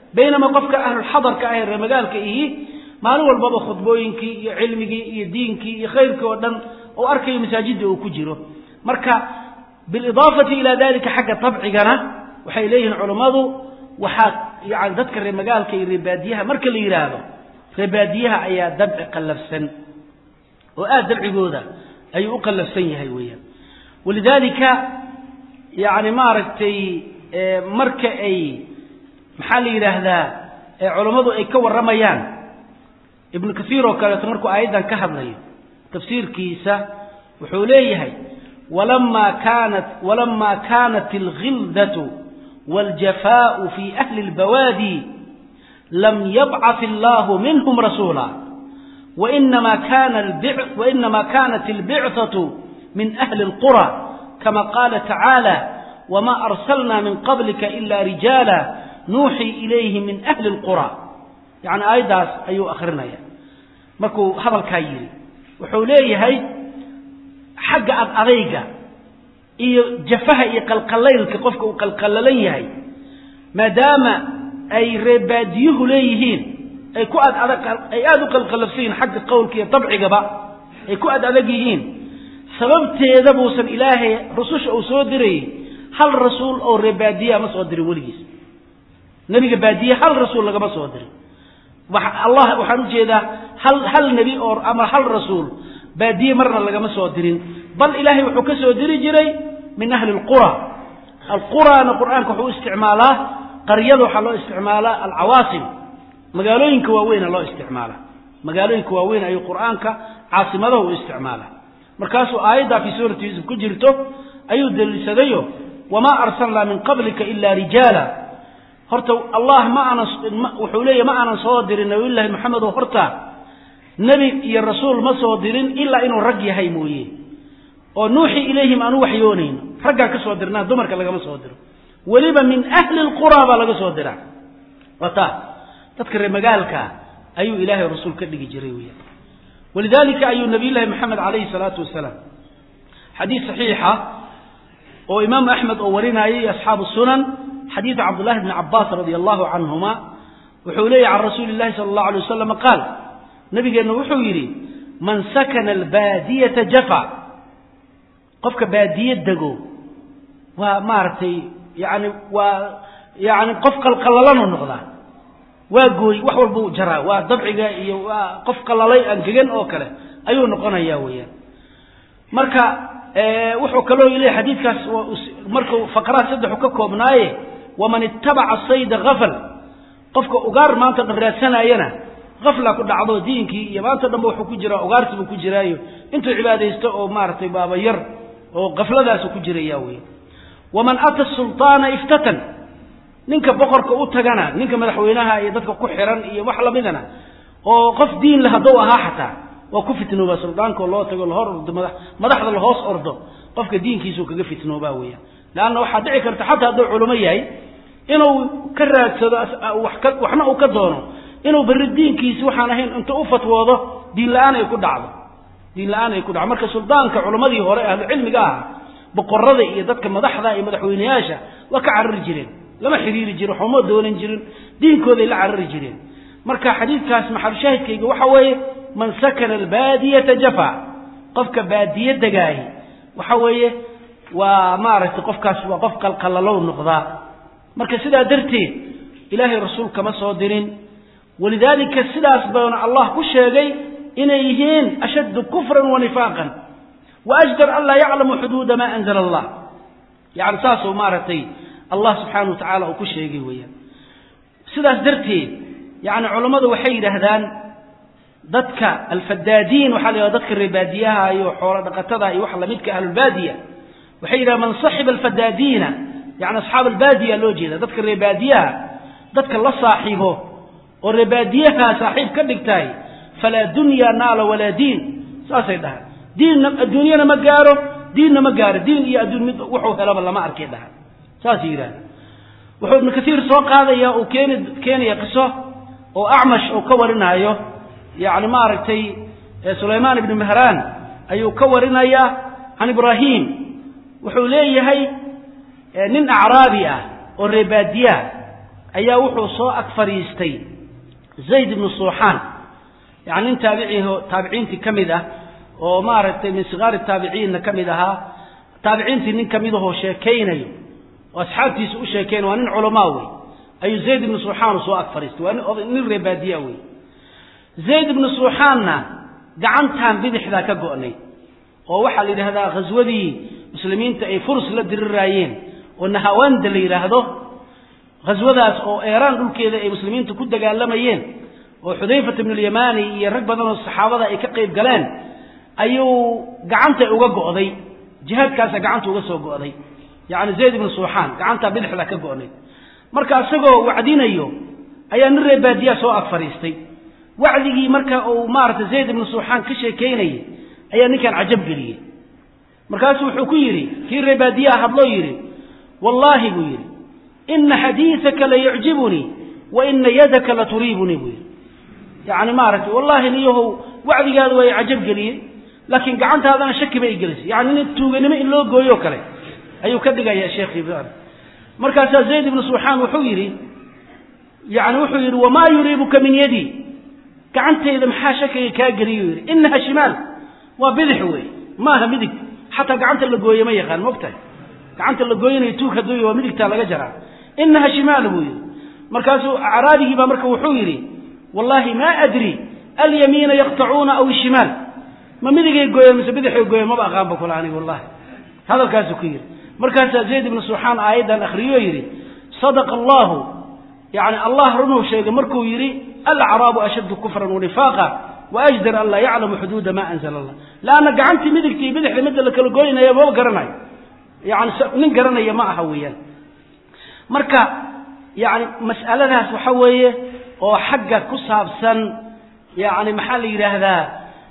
baynamaa qofka ahlulxadarka ah ee reemagaalka ihi maalin walbaba khudbooyinkii iyo cilmigii iyo diinkii iyo khayrkii oo dhan oo arkayo masaajidda uu ku jiro marka bilidaafati ilaa dalika xagga tabcigana waxay leeyihiin culammadu waxaa yani dadka reemagaalka iyo reebaadiyaha marka la yidhaahdo reebaadiyaha ayaa dabci qallafsan oo aada dabcigooda ayuu u qallafsan yahay weeyaan walidaalika yani maaragtay marka ay maxaa la yidhaahdaa culammadu ay ka warramayaan ibnu kasiir oo kaleeto markuu aayaddan ka hadlayo tafsiirkiisa wuxuu leeyahay walama kaanat walama kaanat alghildatu wاljafaau fi ahli اlbawaadi lam yabcaث allahu minhum rasuula wainama kanat اlbicثaة min ahli اlqurى kama qaala tacaalى wma arsalna min qablika ila rijaala nuuxii ilayhi min ahli اlqurى yani aayaddaas ayuu akrinaya markuu hadalkaa yidhi wuxuu leeyahay xagga ad adayga iyo jafaha iyo qalqalaylka qofka uu qalqalalan yahay maadaama ay reebaadiyuhu leeyihiin ay ku ad adag ay aada u qalqalabsan yihiin xagga qowlka iyo dabcigaba ay ku ad adag yihiin sababteeda buusan ilaahay rususha uu soo dirayey hal rasuul oo reebaadiyaa ma soo dirin weligiis nebiga baadiye hal rasuul lagama soo dirin allah waxaan ujeedaa hal hal nebi oo ama hal rasuul baadiye marna lagama soo dirin bal ilaahay wuxuu ka soo diri jiray min ahli lqura alqurana qur'aanka wuxuu u isticmaalaa qaryada waxaa loo isticmaalaa alcawaasim magaalooyinka waaweyna loo isticmaala magaalooyinka waaweyn ayuu qur'aanka caasimadaha u isticmaala markaasuu aayaddaa fii suurati yuusuf ku jirto ayuu daliishadayo wamaa arsalnaa min qablika ila rijaala horta allah ma aanan wuxuu leeyahy ma aanan soo dirin nabiyullaahi maxamed oo horta nebi iyo rasuul ma soo dirin ilaa inuu rag yahay mooye oo nuuxii ilayhim aan u waxyoonayno raggaan ka soo dirnaa dumarka lagama soo diro weliba min ahli lqura baa laga soo diraa waa taa dadka reer magaalkaa ayuu ilaahay rasuul ka dhigi jiray weya walidalika ayuu nabiyullaahi maxamed calayhi salaatu wasalaam xadiis saxiixa oo imaamu axmed oo warinayay asxaabu sunan xadiidu cabdullahi bni cabaas radi allahu canhuma wuxuu leeyahy can rasuuli llahi sala allahu alay wasalam qaal nabigeenna wuxuu yidhi man sakana albaadiyata jafa qofka baadiye dego waa maaragtay yani waa yani qof qalqalalanu noqdaa waa gooy wax walbuu jaraa waa dabciga iyo waa qof qalalay angegan oo kale ayuu noqonaya weeyaan marka wuxuu kaloo leeyahy xadiidkaas markuu faqraha saddexu ka koobnaaye waman itabaca sayda hafal qofka ugaar maanta dhan raadsanayana hafla ku dhacdo diinkii iyo maanta dhanba wuxuu ku jiraa ugaarti buu ku jiraayo intuu cibaadaysto oo maaragtay baabayar oo kafladaasu ku jiraya wey waman ata sulطaana iftatan ninka boqorka u tagana ninka madaxweynaha iyo dadka ku xiran iyo wax lamidana oo qof diin le hadduu ahaa xataa waa ku fitnooba suldaanko loo tago lahor ordo mada madaxda lahoos ordo qofka diinkiisuu kaga fitnoobaa weeyaan leanna waxaa dhici karta xataa hadduu culimo yahay inuu ka raadsado waxna uu ka doono inuu berri diinkiisi waxaan ahayn inta u fatwoodo diin la-aan ay ku dhacdo diin la-aan ay ku dhacdo marka suldaanka culammadii hore ahlucilmiga aha boqorada iyo dadka madaxda iyo madaxweyneyaasha waa ka carari jireen lama xiriiri jirin waxuma doonan jirin diinkooday la carari jireen marka xadiidkaas maxalushaahidkayga waxa weeye man sakana albaadiyata jafa qofka baadiye degaahi waxa weeye waa maaragtay qofkaas waa qof qalqalalow noqdaa marka sidaa darteed ilaahay rasuul kama soo dirin walidaalika sidaas baana allah ku sheegay inay yihiin ashaddu kufran wa nifaaqan wa ajdar an laa yaclamu xuduuda maa anzala allah yani saasuu maaragtay allah subxaana wa tacaala uu ku sheegay weeyaan sidaas darteed yani culammadu waxay yidhaahdaan dadka alfadaadiin waxaa la yidhahda dadka reebaadiyaha iyo xoolo dhaqatada iyo wax lamidka ahlulbaadiya waxay yidhahdaan man saxiba alfadaadiina yani asxaab albaadiya loo jeeda dadka reebaadiyaha dadka la saaxiibo oo reebaadiyaha saaxiib ka dhigtahay falaa dunya naala walaa diin saasay dhahaan diinna adduunyana ma gaaro diinna ma gaaro diin iyo adduun mid wuxuu helaba lama arkay dhahaan saasay yidhahda wuxuu ibnu kasiir soo qaadaya uu keeni keenaya qiso oo acmash uu ka warinaayo yani maaragtay sulaymaan ibni mahraan ayuu ka warinaya can ibraahim wuxuu leeyahay nin acraabi ah oo reebaadiyaha ayaa wuxuu soo ag fadhiistay zayd ibnu suuxaan yani nin taabiciho taabiciintii ka mid ah oo maaragtay min sigaari taabiciinna ka mid ahaa taabiciintii nin ka mid ahoo sheekaynayo oo asxaabtiisa u sheekeynayo waa nin culamaa wey ayuu zayd ibnu suuxaanu soo ag fadhiistay waa nin reebaadiya wey zayd ibnu suuxaanna gacantan bidixdaa ka go'nay oo waxaa la yidhahdaa ghaswadii muslimiinta ay furus la diriraayeen oo nahawanda la yidhaahdo ghaswadaas oo eeraan dhulkeeda ay muslimiintu ku dagaalamayeen oo xudayfat ibnulyamani iyo rag badan oo saxaabada ay ka qayb galeen ayuu gacanta uga go'day jihaadkaasa gacanta uga soo go'day yacni zayd ibnu suuxaan gacantaa bidixda ka go'nay marka isagoo wacdinayo ayaa nin reebaadiyaa soo ag fadhiistay wacdigii marka uu maaragtay zayd ibnu suuxaan ka sheekaynayay ayaa ninkan cajab geliyey markaasuu wuxuu ku yidhi kii reebaadiyaa hadloo yidhi wallaahi buu yidhi ina xadiidaka la yucjibunii wa ina yadaka la turiibunii buu yidhi yacni maaragtay wallaahi niyahow wacdigaada waa i cajab geliyey laakiin gacantaadana shaki bay gelisay yani nin tuuganimo in loo gooyo kale ayuu ka dhigaya sheekhi markaasaa zayd ibnu suuxaan wuxuu yidhi yani wuxuu yidhi wamaa yuriibuka min yadii gacantayda maxaa shakiga kaa geliyu yidhi inaha shimaal waa bidix wey maaha midig xataa gacanta la gooye ma yaqaan mogtahay gacanta la gooyanayo tuug hadduu waa midigtaa laga jaraa inaha shimaal buu yidhi markaasuu acraabigii baa marka wuxuu yidhi wallaahi maa adri alyamiina yaqtacuuna aw ishimaal ma midigay gooyeen mise bidixay gooyeen maba aqaanba kula aniga wallahi hadalkaasuu ku yidhi markaasaa zayd ibnu suuxaan aayaddan akhriyoo yidhi sadaqa allahu yani allah runuu sheegay markuu yidhi alacraabu ashaddu kufran wanifaaqa waajdar an laa yaclamu xuduuda ma anzala allah laanna gacantii midigta iyo bidixda midda la kala goynaya maba garanayo yani nin garanaya ma aha weeyaan marka yani mas'aladaas waxa weeye oo xagga ku saabsan yani maxaa la yidhaahdaa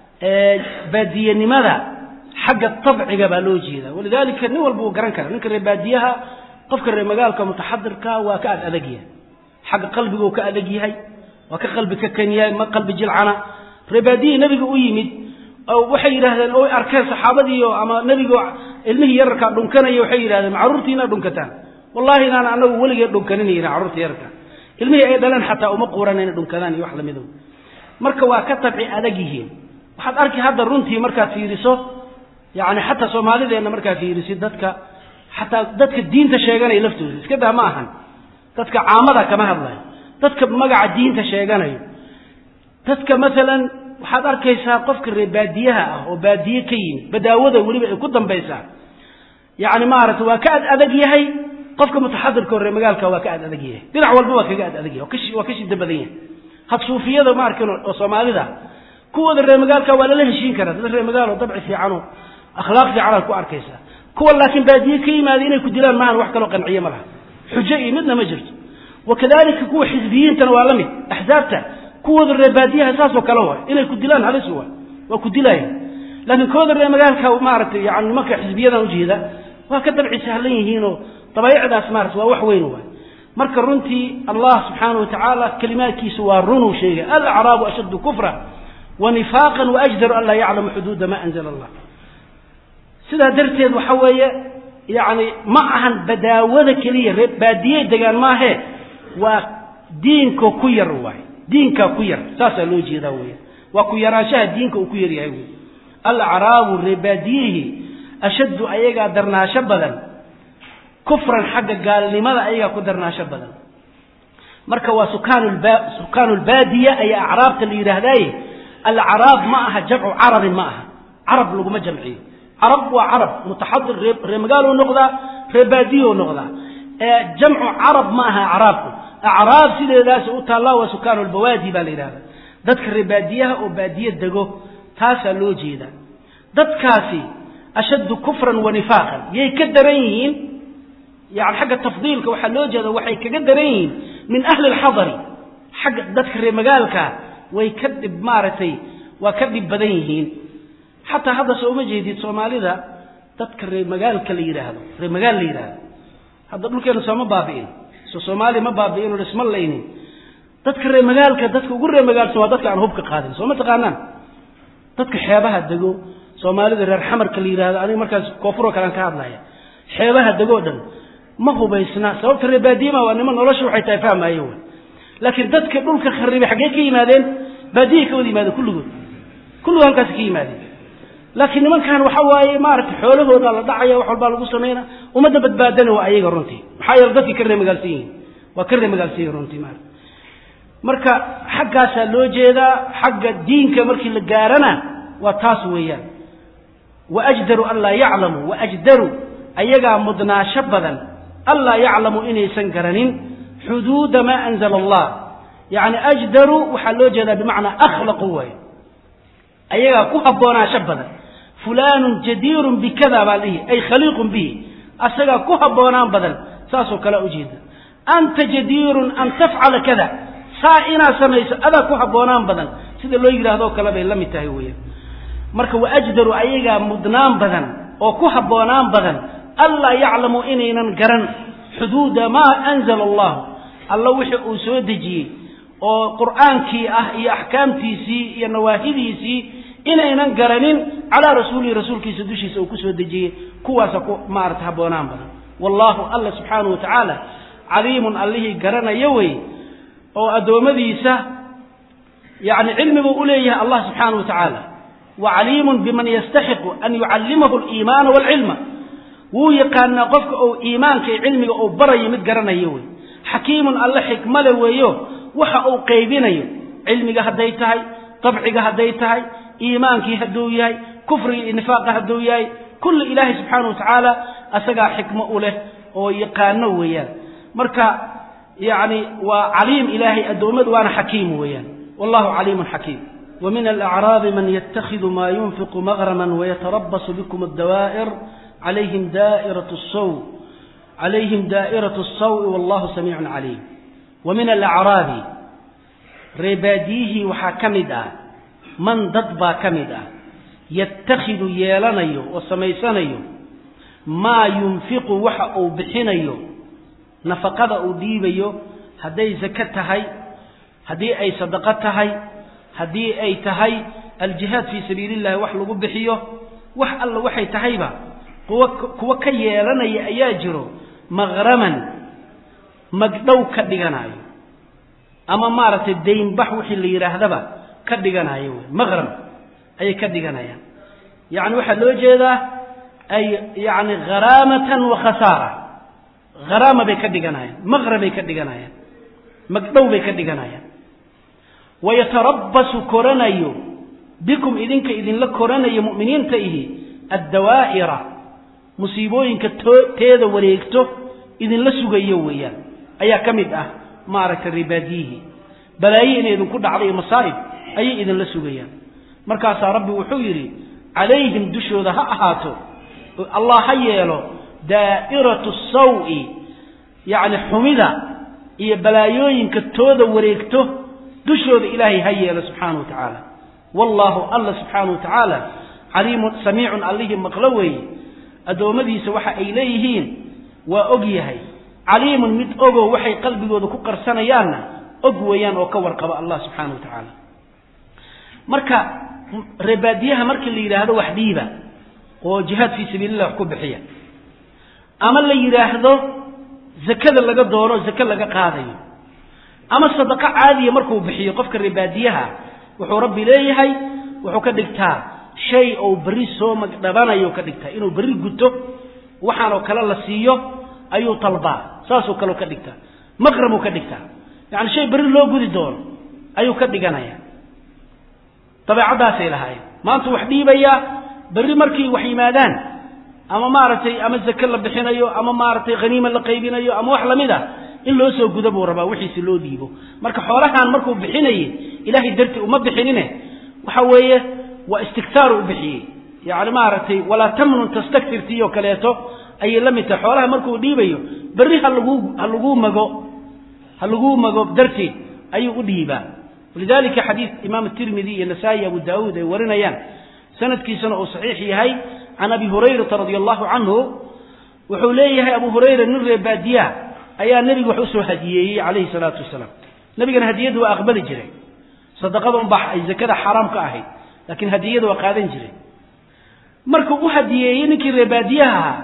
baadiyenimada xagga tabciga baa loo jeeda walidalika nin walba uu garan kara ninka reer baadiyaha qofka reer magaalka mutaxadirka waa ka ad adag yahay xagga qalbiguu ka adag yahay waa ka qalbi ka kan yahay ma qalbi jilcana reer baadiyihii nebiga u yimid waxay yidhahdeen oo arkeen saxaabadiio ama nebigo ilmihii yararkaa dhunkanaya waxay yidhahdeen carruurtii inaad dhunkataan wallahi inaan anagu weligee dhunkanin yihin carruurta yararka ilmihii ay dhaleen xataa uma quuran inay dhunkadaan iyo wax lamido marka waa ka tabci adag yihiin waxaad arki hadda runtii markaad fiiriso yani xataa soomaalideenna markaad fiirisid dadka xataa dadka diinta sheeganaya laftooda iska daa ma ahan dadka caamada kama hadlayo dadka magaca diinta sheeganayo dadka maalan waxaad arkaysaa qofka reer baadiyaha ah oo baadiye ka yimid badaawada weliba ay ku dambaysaa yani maaragta waa ka ad adag yahay qofka mutaxadirka oo reer magaalka waa ka ad adag yahay dhinac walba waa kaga ad adag yahay waa ka shida badan yahay had suufiyada ma arkin oo soomaalida kuwooda reer magaalka waa lala heshiin karaa dad reer magaalo dabci fiicanoo akhlaaq fiicanaad ku arkaysaa kuwa laakiin baadiye ka yimaada inay ku dilaan maahan wax kaloo qanciye ma laha xujo iyo midna ma jirto wakadalika kuwa xisbiyiintana waa la mid axsaabta kuwooda reer baadiyaha saasoo kale waay inay ku dilaan halis waay waa ku dilaya laakiin kooda reer magaalka maaragtay yani nimanka xisbiyadan ujeeda waa ka dabci sahlan yihiinoo dabaayicdaas maarata waa wax weyn waay marka runtii allah subxaana watacaala kalimaadkiisu waa runuu sheegay alacraabu ashaddu kufra wa nifaaqan waajdaru an laa yaclamu xuduuda ma anzala allah sidaa darteed waxa weeye yani ma ahan badaawada keliya ree baadiyey degaan maahe waa diinka ku yar waay diinkaa ku yar saasaa loo jeedaa weya waa ku yaraanshaha diinka uu ku yar yahay wey alacraabu ree baadiyihii ashaddu ayagaa darnaasho badan kufran xagga gaalnimada ayagaa ku darnaasho badan marka waa sukaanu lbaadiya ayaa acraabta la yidhaahdaaye alacraab ma aha jamcu carabin ma aha carab laguma jamciyo carab waa carab mutaxadir ree magaalou noqdaa ree baadiyou noqdaa jamcu carab ma aha acraabku acraab sideedaas u taallaa waa sukaanu lbawaadi baa la yidhahda dadka ree baadiyaha oo baadiye dego taasaa loo jeedaa dadkaasi ashaddu kufran wa nifaaqan yay ka daran yihiin yani xagga tafdiilka waxaa loo jeeda waxay kaga daran yihiin min ahli alxadari xagga dadka ree magaalkaa way ka dhib maaragtay waa ka dhib badan yihiin xataa hadda soo uma jeedid soomaalida dadka ree magaalka la yidhaahdo ree magaal la yidhaahdo hadda dhulkeena sooma baabi'in so soomaaliya ma baabi'in oo isma laynin dadka ree magaalka dadka ugu ree magaalsan waa dadka aan hubka qaadin soo ma taqaanaan dadka xeebaha dego soomaalida reer xamarka la yidhahdo aniga markaas koonfuroo kalean ka hadlaya xeebaha degoo dhan ma hubaysna sababta reebaadiyama waa niman nolosha waxay tahay fahmaayo wy laakiin dadka dhulka kharibay xaggee ka yimaadeen baadiyay ka wada yimaadeen kulligood kulligood halkaasi ka yimaadeen laakiin nimankan waxa waaye maaragtay xoolahooda la dhacaya wax walbaa lagu samayna ummadda badbaadana waa ayaga runtii maxaa yeele dadkii ka reemagaalsan yihiin waa ka reemagaalsan yihin runtii maarata marka xaggaasaa loo jeedaa xagga diinka markii la gaarana waa taas weeyaan waajdaru an laa yaclamu waajdaru ayagaa mudnaasho badan an laa yaclamu inaysan garanin xuduuda maa anzala allah yacni ajdaru waxaa loo jeedaa bimacnaa akhlaqu waay ayagaa ku habboonaasho badan fulaanun jadiirun bikada baa dhihi ay khaliiqun bihi asagaa ku habboonaan badan saasoo kale ujeeda anta jadiirun an tafcala kada saa inaad samayso adaa ku habboonaan badan sida loo yidhahdoo kale bay la mid tahay weeyaan marka waajdaru ayagaa mudnaan badan oo ku habboonaan badan anlaa yaclamu inaynan garan xuduuda maa anzala allahu alla wixii uu soo dejiyey oo qur'aankii ah iyo axkaamtiisii iyo nawaahidiisii inaynan garanin calaa rasuulihi rasuulkiisa dushiisa uu ku soo dejiyey kuwaasa ku maarata habboonaan badan wallaahu alla subxaanahu wa tacaala caliimun allihii garanaya wey oo addoommadiisa yani cilmibuu u leeyahay allah subxaanahu wa tacaala wa caliimun biman yastaxiqu an yucallimahu aliimaana waalcilma wuu yaqaanaa qofka uu iimaanka iyo cilmiga uu barayo mid garanayo wey xakiimun alle xikmale weeyo waxa uu qaybinayo cilmiga hadday tahay dabciga hadday tahay iimaankii hadduu yahay kufriga iyo nifaaqa hadduu yahay kulli ilaahay subxaana wa tacaala asagaa xikmo u leh oo yaqaano weeyaan marka yani waa caliim ilaahay addoommadu waana xakiim weeyaan wallahu caliimun xakiim wa min alacraabi man yatakhidu maa yunfiqu magraman wayatarabasu bikum addawaa'ir calayhim daa'iratu saw calayhim daa'iratu asawi wallahu samiicun caliim wa min alacraabi reebaadiyihii waxaa ka mid ah man dad baa ka mid ah yatakhidu yeelanayo oo samaysanayo maa yunfiqu waxa uu bixinayo nafaqada uu dhiibayo hadday zake tahay haddii ay sadaqo tahay haddii ay tahay aljihaad fii sabiili illahi wax lagu bixiyo wax alla waxay tahayba kuwa kuwa ka yeelanaya ayaa jiro maghraman magdhow ka dhiganayo ama maaragtay daynbax wixii la yidhaahdaba ka dhiganayo wey maqram ayay ka dhiganayaan yacni waxaa loo jeedaa ay yacni kharaamatan wa khasaara kharaama bay ka dhiganayaan maqram bay ka dhiganayaan magdhow bay ka dhiganayaan wayatarabbasu koranayo bikum idinka idinla koranayo mu'miniinta ihi addawaa'ira musiibooyinka teeda wareegto idinla sugayo weeyaan ayaa ka mid ah maaragtay ribaadiyihii balaaye inay idinku dhacday masaa'ib ayay idinla sugayaan markaasaa rabbi wuxuu yidhi calayhim dushooda ha ahaato allah ha yeelo daa'iratu sawi yacni xumida iyo balaayooyinka tooda wareegto dushooda ilaahay ha yeelo subxaana wa tacaala wallaahu alla subxaana wa tacaala caliimun samiicun allihii maqlo weeye addoommadiisa waxa ay leeyihiin waa og yahay caliimun mid ogow waxay qalbigooda ku qarsanayaanna og weeyaan oo ka warqaba allah subxaana wa tacaala marka reebaadiyaha markii la yidhaahdo wax dhiiba oo jihaad fii sabiilillah wax ku bixiya ama la yidhaahdo zakada laga doono zake laga qaadayo ama sadaqo caadiya markuu bixiyo qofka reebaadiyaha wuxuu rabbi leeyahay wuxuu ka dhigtaa shay ou berri soo magdhabanayo ka dhigtaa inuu berri guto waxaanoo kale la siiyo ayuu talbaa saasoo kaleo ka dhigtaa maqramuu ka dhigtaa yacani shay berri loo gudi doono ayuu ka dhiganaya dabeecaddaasay lahaayeen maanta wax dhiibayaa berri markay wax yimaadaan ama maaragtay ama zake la bixinayo ama maaragtay haniima la qaybinayo ama wax lamid a in loo soo guda buu rabaa wixiisi loo dhiibo marka xoolahan markuu bixinayey ilaahay dartii uma bixinine waxa weeye waa istigtaaru u bixiyey yacni maaragtay walaa tamnun tastaktirtiyo kaleeto ayay la mid tahay xoolaha markuu dhiibayo berri ha laguu ha laguu mago ha laguu mago darteed ayuu u dhiibaa walidalika xadiid imaam tirmidi iyo nasaa-i abu daawuud ay warinayaan sanadkiisana uu saxiix yahay can abi hurayrata radia allahu canhu wuxuu leeyahay abu hurayra nin reebaadiya ayaa nebiga wax usoo hadiyeeyey calayhi salaatu wasalaam nebigana hadiyadda waa aqbali jiray sadaqada unbaa ay zakada xaaraam ka ahayd laakiin hadiyada waa qaadan jiray markuu u hadiyeeyey ninkii reebaadiyaha ahaa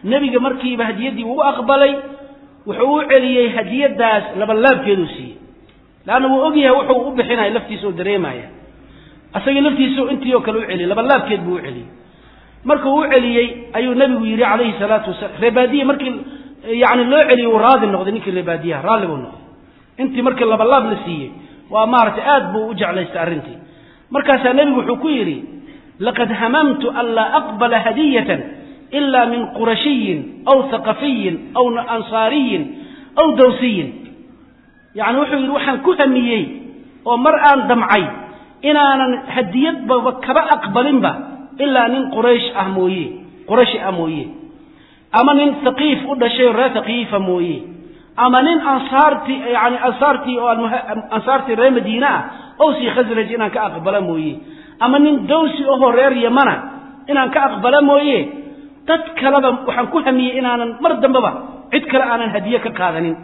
nebiga markiiba hadiyaddii uu aqbalay wuxuu u celiyey hadiyadaas labalaabkeeduu siiyey leanna wuu ogyahay wuxuu u bixinaya laftiisa oo dareemaya asaga laftiisa intii oo kale u celiyey labalaabkeed buu u celiyey markuu u celiyey ayuu nebigu yidhi calayhi salaatu wasalaam reebaadiye markii yani loo celiyey uu raadi noqday ninkii reebaadiyaha raalli buu noqday intii markii labalaab la siiyey waa maaragtay aad buu u jeclaystay arrintii markaasaa nebigu wuxuu ku yidhi laqad hamamtu an laa aqbala hadiyatan ila min qurashiyin aw haqafiyin aw ansaariyin aw dawsiyin yacni wuxuu yidhi waxaan ku hamiyey oo mar aan damcay inaanan hadiyadbaba kaba aqbalinba ilaa nin quraysh ah mooye qurashi ah mooye ama nin haqiif u dhashay oo reer haqiifa mooye ama nin ansaartii yani ansaartii oo ansaartii reer madiine ah owsii khasraj inaan ka aqbala mooye ama nin dawsi ahoo reer yamana inaan ka aqbala mooye dad kaleba waxaan ku hamiyey inaanan mar dambeba cid kale aanan hadiye ka qaadanin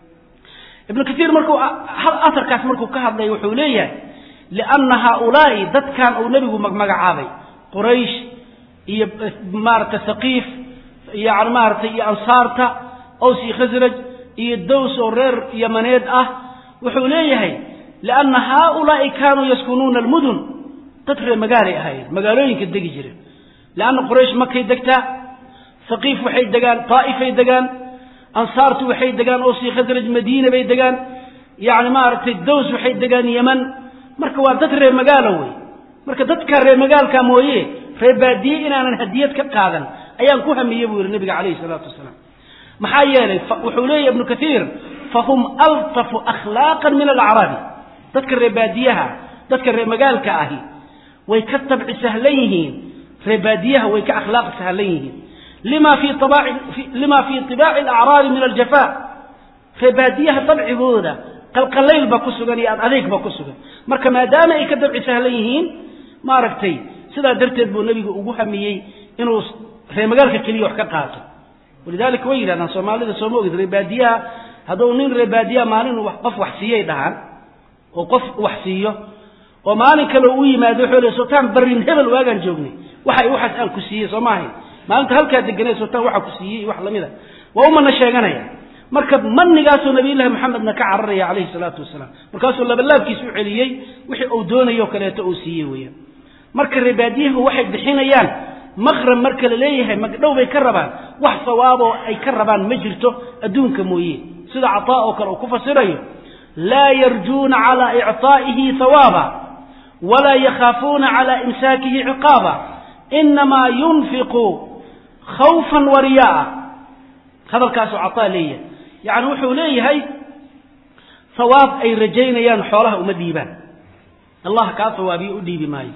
ibnu kaiir markuu aarkaas markuu ka hadlay wuxuu leeyahay lianna haaulaa'i dadkan uu nebigu magmagacaabay quraysh iyo maarata haqiif yani maaragtay iyo ansaarta owsi khasraj iyo dows oo reer yamaneed ah wuxuu leeyahay lianna haaulaa'i kaanuu yaskunuuna almudun dad reer magaalay ahaayeen magaalooyinka degi jireen lianna quraysh makay degtaa haqiif waxay degaan taa'ifay degaan ansaartu waxay degaan owsi khasraj madiina bay degaan yani maaragtay dows waxay degaan yeman marka waa dad reer magaalo wey marka dadka reer magaalka mooye reer baadiye inaanan hadiyad ka qaadan ayaan ku hamiyey buu yihi nabiga calayhi salaatu wasalaam maxaa yeelay wuxuu leeyahy ibnu kaiir fahum altafu akhlaaqan min alacraabi dadka reer baadiyaha dadka reer magaalka ahi way ka tabci sahlan yihiin reer baadiyaha way ka akhlaaq sahlan yihiin lima fi lima fii طibaaci alacraabi min aljafa reer baadiyaha dabcigooda qalqalayl ba ku sugan iyo ad adeeg ba ku sugan marka maadaama ay ka dabci sahlan yihiin maaragtay sidaa darteed buu nebigu ugu hamiyey inuu reer magaalka keliya wax ka qaato walidalika way yidhahdaan soomaalida sooma ogid reebaadiyaha hadduu nin reebaadiyaha maalin qof wax siiyay dhahaan oo qof wax siiyo oo maalin kale u yimaado wuxuu le sultaan barrin hebel waagaan joognay waxa waxaas aan ku siiyey soo maahay maalinta halkaa deganay sultaan waxa ku siiyey iyo wax lamid a waa umana sheeganaya marka manigaasuu nabiyullahi maxamedna ka cararaya calayhi salaatu wasalaam markaasuu labalaabkiis u celiyey wixii uu doonayo kaleeto uu siiyey weeyaan marka reebaadiyahu waxay bixinayaan maqrab marka la leeyahay magdhow bay ka rabaan wax sawaaboo ay ka rabaan ma jirto adduunka mooye sida cataa oo kale uu ku fasirayo laa yarjuuna calaa icطaa'ihi hawaaba walaa yakhaafuuna calaa imsaakihi ciqaaba inamaa yunfiqu khawfan wa riya'a hadalkaasuu cataa leeyahay yacni wuxuu leeyahay hawaab ay rajaynayaan xoolaha uma dhiibaan allah kaa hawaabiyo u dhiibi maayo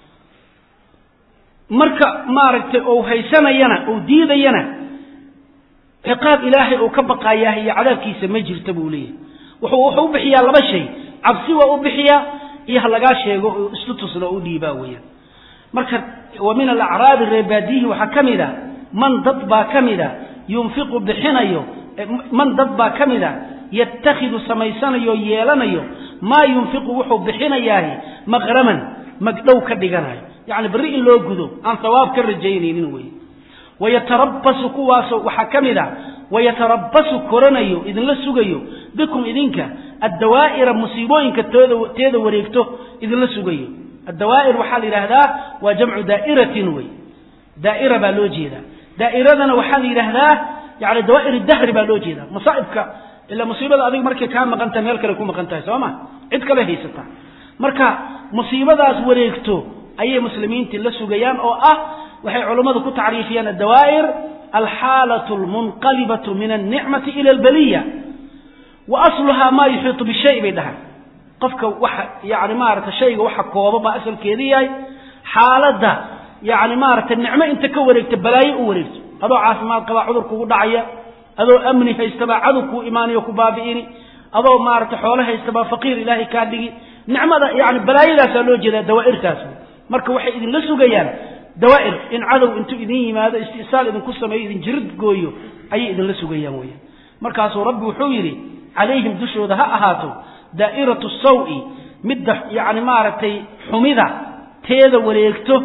marka maaragtay ou haysanayana ou diidayana ciqaab ilaahay uu ka baqayaah iyo cadaabkiisa ma jirta buu leeyahay wuxuu wuxuu u bixiyaa laba shay cabsi waa u bixiyaa iyo ha lagaa sheego oo islu tusna oo u dhiibaa weeyaan marka wa min alacraabi reebaadiyihi waxaa ka mid a man dad baa ka mid a yunfiqu bixinayo man dad baa ka mid a yatakhidu samaysanayo yeelanayo maa yunfiqu wuxuu bixinayaahi maqraman magdhow ka dhiganayo yani berri in loo gudo aan hawaab ka rajaynaynin wey wayatarabasu kuwaasoo waxaa ka mid a wayatarabasu koranayo idinla sugayo bikum idinka addawaa'ira musiibooyinka tooda teeda wareegto idinla sugayo addawaa'ir waxaa la yidhaahdaa waa jamcu daa'iratin wey daa'ira baa loo jeedaa daa'iradana waxaa la yidhaahdaa yani dawaa'ir dahri baa loo jeedaa masaa'ibka ila musiibada adiga markay kaa maqan tahay meel kale ku maqan tahay soo ma cid kale haysataa marka musiibadaas wareegto ayay muslimiintii la sugayaan oo ah waxay culummadu ku tacriifiyaan addawaa'ir alxaalatu almunqalibatu min alnicmati ila albaliya wa asluhaa maa yuxiitu bishay bay dhahaan qofka waxa yani maarata shayga waxa kooba baa asalkeeda yahay xaaladda yani maarata nicmo inta ka wareegta balaayo u wareegto adoo caafimaad qabaa cudur kugu dhacaya adoo amni haystabaa cadow kuu imaanayo ku baabi'ini adoo maarata xoolo haystabaa faqiir ilaahay kaa dhigi nicmada yani balaayadaasaa loo jeedaa dawaa'irtaas marka waxay idinla sugayaan dawaa'ir in cadow intuu idin yimaado isti'saal idinku sameeyo idin jirid gooyo ayay idinla sugayaan weeyaan markaasuu rabbi wuxuu yidhi calayhim dushooda ha ahaato daa'iratu sawi midda yacni maaragtay xumida teeda wareegto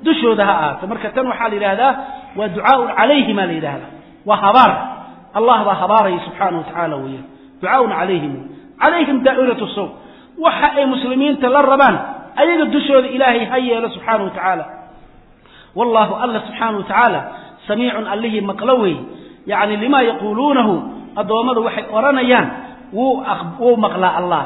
dushooda ha ahaato marka tan waxaa la yidhahdaa waa ducaaun calayhim aa la yidhahdaa waa habaar allah baa habaaraya subxaana wa tacaala weeyaan ducaaun calayhim calayhim daa'iratu saw waxa ay muslimiinta la rabaan ayaga dushooda ilaahay ha yeelo subxaana wa tacaala wallahu alla subxaana wa tacaala samiicun allihii maqlo wey yacni limaa yaquuluunahu addoommadu waxay odhanayaan wuu wuu maqlaa allah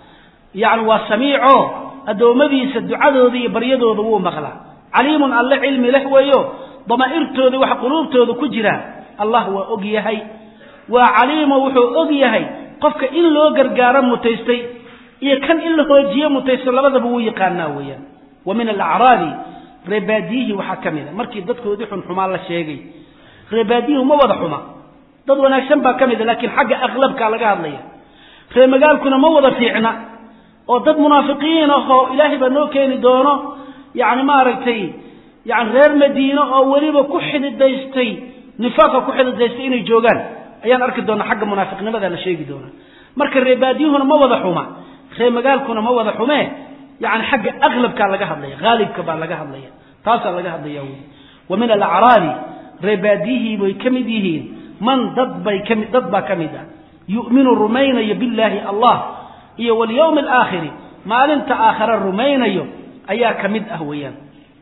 yacni waa samiico addoommadiisa ducadooda iyo baryadooda wuu maqlaa caliimun alle cilmi leh weeyo damaa'irtooda waxa quluubtooda ku jira allah waa og yahay waa caliimo wuxuu og yahay qofka in loo gargaaro mutaystay iyo kan in la hoojiyo mutaysto labadaba wuu yaqaanaa weeyaan wa min alacraabi reebaadiyihii waxaa ka mid a markii dadkoodii xunxumaa la sheegay reebaadiyuhu ma wada xuma dad wanaagsan baa ka mid a laakiin xagga aqlabkaa laga hadlaya ree magaalkuna ma wada fiicna oo dad munaafiqiin ahoo ilaahay baa noo keeni doono yacni maaragtay yani reer madiine oo weliba ku xididaystay nifaaqa ku xididaystay inay joogaan ayaan arki doonaa xagga munaafiqnimada la sheegi doonaa marka reebaadiyuhuna ma wada xuma ree magaalkuna ma wada xumee yani xagga aqlabkaa laga hadlaya haalibka baa laga hadlaya taasaa laga hadlaya wy wa min alacraabi reebaadiyihii bay ka mid yihiin man dad bay kami dad baa ka mid ah yu'minu rumaynayo billaahi allah iyo walyawmi alaakhiri maalinta aakhare rumaynayo ayaa ka mid ah weeyaan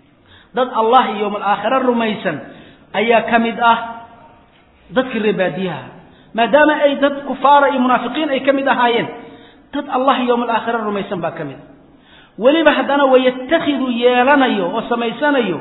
dad allah iyo yowm alaakhire rumaysan ayaa ka mid ah dadkii reebaadiyaha maadaama ay dad kufaara iyo munaafiqiin ay ka mid ahaayeen dad allah iyo yowm alaakhire rumaysan baa ka mid ah weliba haddana wayatakhidu yeelanayo oo samaysanayo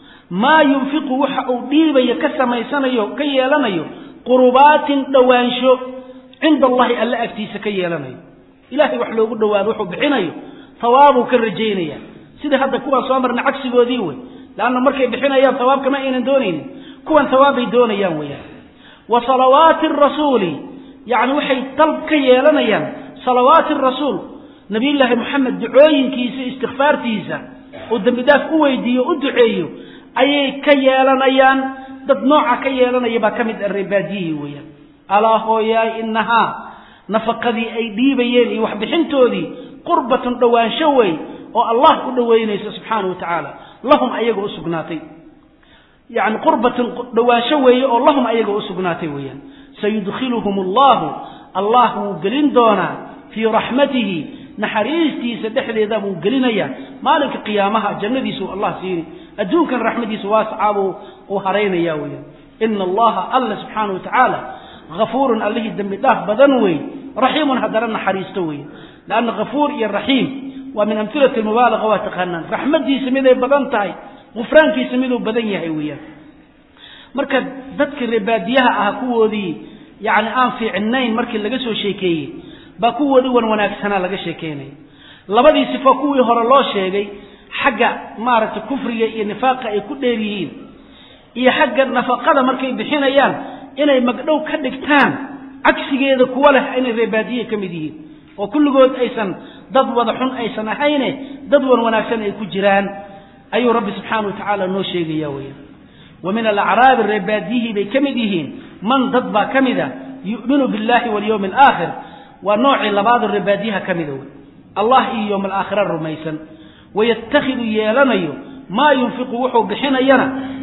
maa yunfiqu waxa uu dhiibayo ka samaysanayo ka yeelanayo qurubaatin dhowaansho cinda allahi alle agtiisa ka yeelanayo ilahay wax loogu dhowaado wuxuu bixinayo hawaabuu ka rajaynaya sida hadda kuwaan soo marna cagsigoodii wey leanna markay bixinayaan hawaabkama aynan doonaynin kuwan hawaabbay doonayaan weyaan wa salawaati rasuuli yacni waxay dalb ka yeelanayaan salawaati rasuul nabiyullaahi moxamed ducooyinkiisa istikfaartiisa oo dembi dhaaf u weydiiyo u duceeyo ayay ka yeelanayaan dad nooca ka yeelanaya baa ka mid ah reebaadiyihii weeyaan alaa hooyaay inahaa nafaqadii ay dhiibayeen iyo waxbixintoodii qurbatun dhowaansho wey oo allah u dhoweynayso subxaana wa tacaala lahum ayaga u sugnaatay yani qurbatun dhowaansho weeye oo lahum ayaga u sugnaatay weeyaan sayudkhiluhum allahu allah wuu gelin doonaa fii raxmatihi naxariistiisa dhexdeeda buu gelinayaa maalinka qiyaamaha jannadiisu allah siini adduunkan raxmadiisa waasacaabuu uu haraynaya weyaan ina allaha alla subxaana wa tacaala hafuurun allihii dembi dhaaf badan wey raxiimun haddana naxariisto wey lanna hafuur iyo raxiim waa min amhilati mubaalaqa waa taqaanaan raxmadiisa miday badan tahay gufraankiisa miduu badan yahay weeyaan marka dadkii reebaadiyaha ah kuwoodii yani aan fiicnayn markii laga soo sheekeeyey baa kuwoodii wan wanaagsanaa laga sheekeynaya labadii sifo kuwii hore loo sheegay xagga maaragtay kufriga iyo nifaaqa ay ku dheer yihiin iyo xagga nafaqada markay bixinayaan inay magdhow ka dhigtaan cagsigeeda kuwa leh inay reebaadiye ka mid yihiin oo kulligood aysan dad wada xun aysan ahayne dad wan wanaagsan ay ku jiraan ayuu rabbi subxaana wa tacaala noo sheegaya weya wa min alacraabi reebaadiyihii bay ka mid yihiin man dad baa ka mid a yu'minu billahi walyawmi alaakhir waa noocii labaado reebaadiyaha ka mida wey allah iyo yowm alaakhira rumaysan wayatakhidu yeelanayo maa yunfiqu wuxuu bixinayana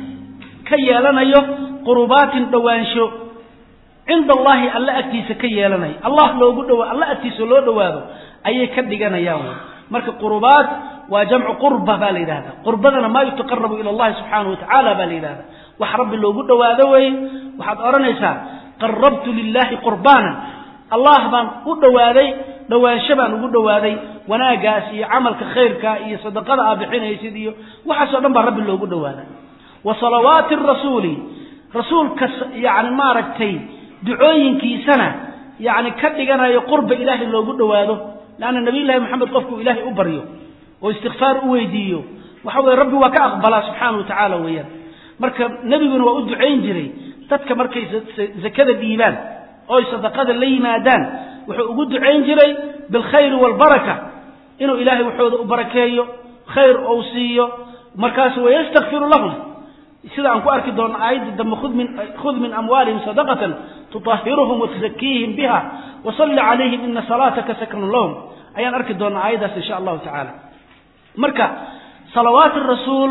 ka yeelanayo qurubaatin dhowaansho cinda allahi alle agtiisa ka yeelanayo allah loogu dhawa alle agtiisa loo dhowaado ayay ka dhiganayaan wey marka qurubaat waa jamcu qurba baa la yidhahda qurbadana maa yutaqarabu ila allahi subxaana wa tacaala baa la yidhahda wax rabbi loogu dhowaado weye waxaad odhanaysaa qarabtu lilahi qurbaanan allah baan u dhowaaday dhowaansho baan ugu dhowaaday wanaagaas iyo camalka khayrka iyo sadaqada aa bixinaysid iyo waxaasoo dhan baa rabbi loogu dhowaada wa salawaati rasuuli rasuulka yani maaragtay ducooyinkiisana yani ka dhiganayo qurba ilaahay loogu dhowaado leanna nabiyullahi moxamed qofkuu ilaahay u baryo oo istikfaar u weydiiyo waxa weye rabbi waa ka aqbalaa subxaana wa tacaala weeyaan marka nebiguna waa u ducayn jiray dadka markay zakada dhiibaan oy sadaqada la yimaadaan wuxuu ugu ducayn jiray bilkhayri waalbaraka inuu ilaahay waxooda u barakeeyo khayr ou siiyo markaasu wayastakfiru lahum sida aan ku arki doonno aayadda dambe khud min amwaalihim sadaqatan tutahiruhum watuzakiihim biha wasalli calayhim ina salaataka saknun lahum ayaan arki doonnaa aayaddaas insha allahu tacaala marka salawaati rasuul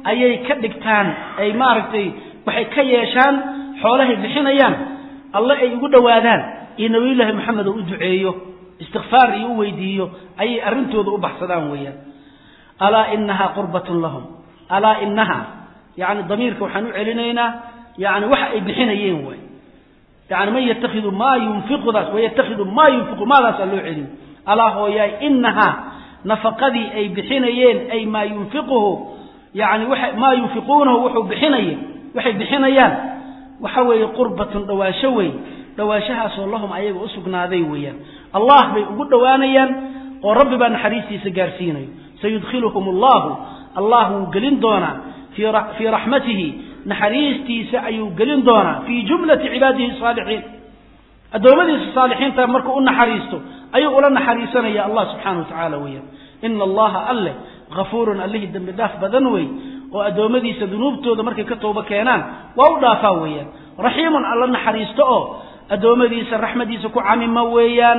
ayay ka dhigtaan ay maaragtay waxay ka yeeshaan xoolahay bixinayaan alle ay ugu dhowaadaan iyo nabiyullaahi moxamed oo u duceeyo istikfaar iyo u weydiiyo ayay arrintooda u baxsadaan weeyaan alaa inahaa qurbatun lahum alaa inaha yani damiirka waxaan u celinaynaa yani waxa ay bixinayeen waay yani man yatakhidu maa yunfiqudaas wayatakhidu maa yunfiqu maadaasaa loo celin alaa hooyaay inahaa nafaqadii ay bixinayeen ay maa yunfiquhu yani waa maa yunfiquunahu wuxuu bixinaya waxay bixinayaan waxa weeye qurbatun dhawaasho wey dhawaashahaasoo lahum ayaga u sugnaaday weeyaan allah bay ugu dhowaanayaan oo rabbi baa naxariistiisa gaarsiinayo sayudkhiluhum allahu allah wuu gelin doonaa fii raxmatihi naxariistiisa ayuu gelin doonaa fii jumlati cibaadihi saalixiin addoommadiisa saalixiinta markuu u naxariisto ayuu ula naxariisanaya allah subxaana wa tacaala weeyaan ina allaha alleh hafuurun allihii dembi dhaaf badan wey oo addoommadiisa dunuubtooda markay ka toobo keenaan waa u dhaafaa weeyaan raxiimun alla naxariisto oo addoommadiisa raxmadiisa ku camima weeyaan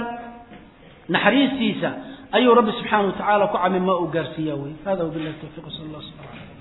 naxariistiisa ayuu rabbi subxaana wa tacaala ku camima uu gaarsiiya wey hada wabilahi tawfiq sal allah sala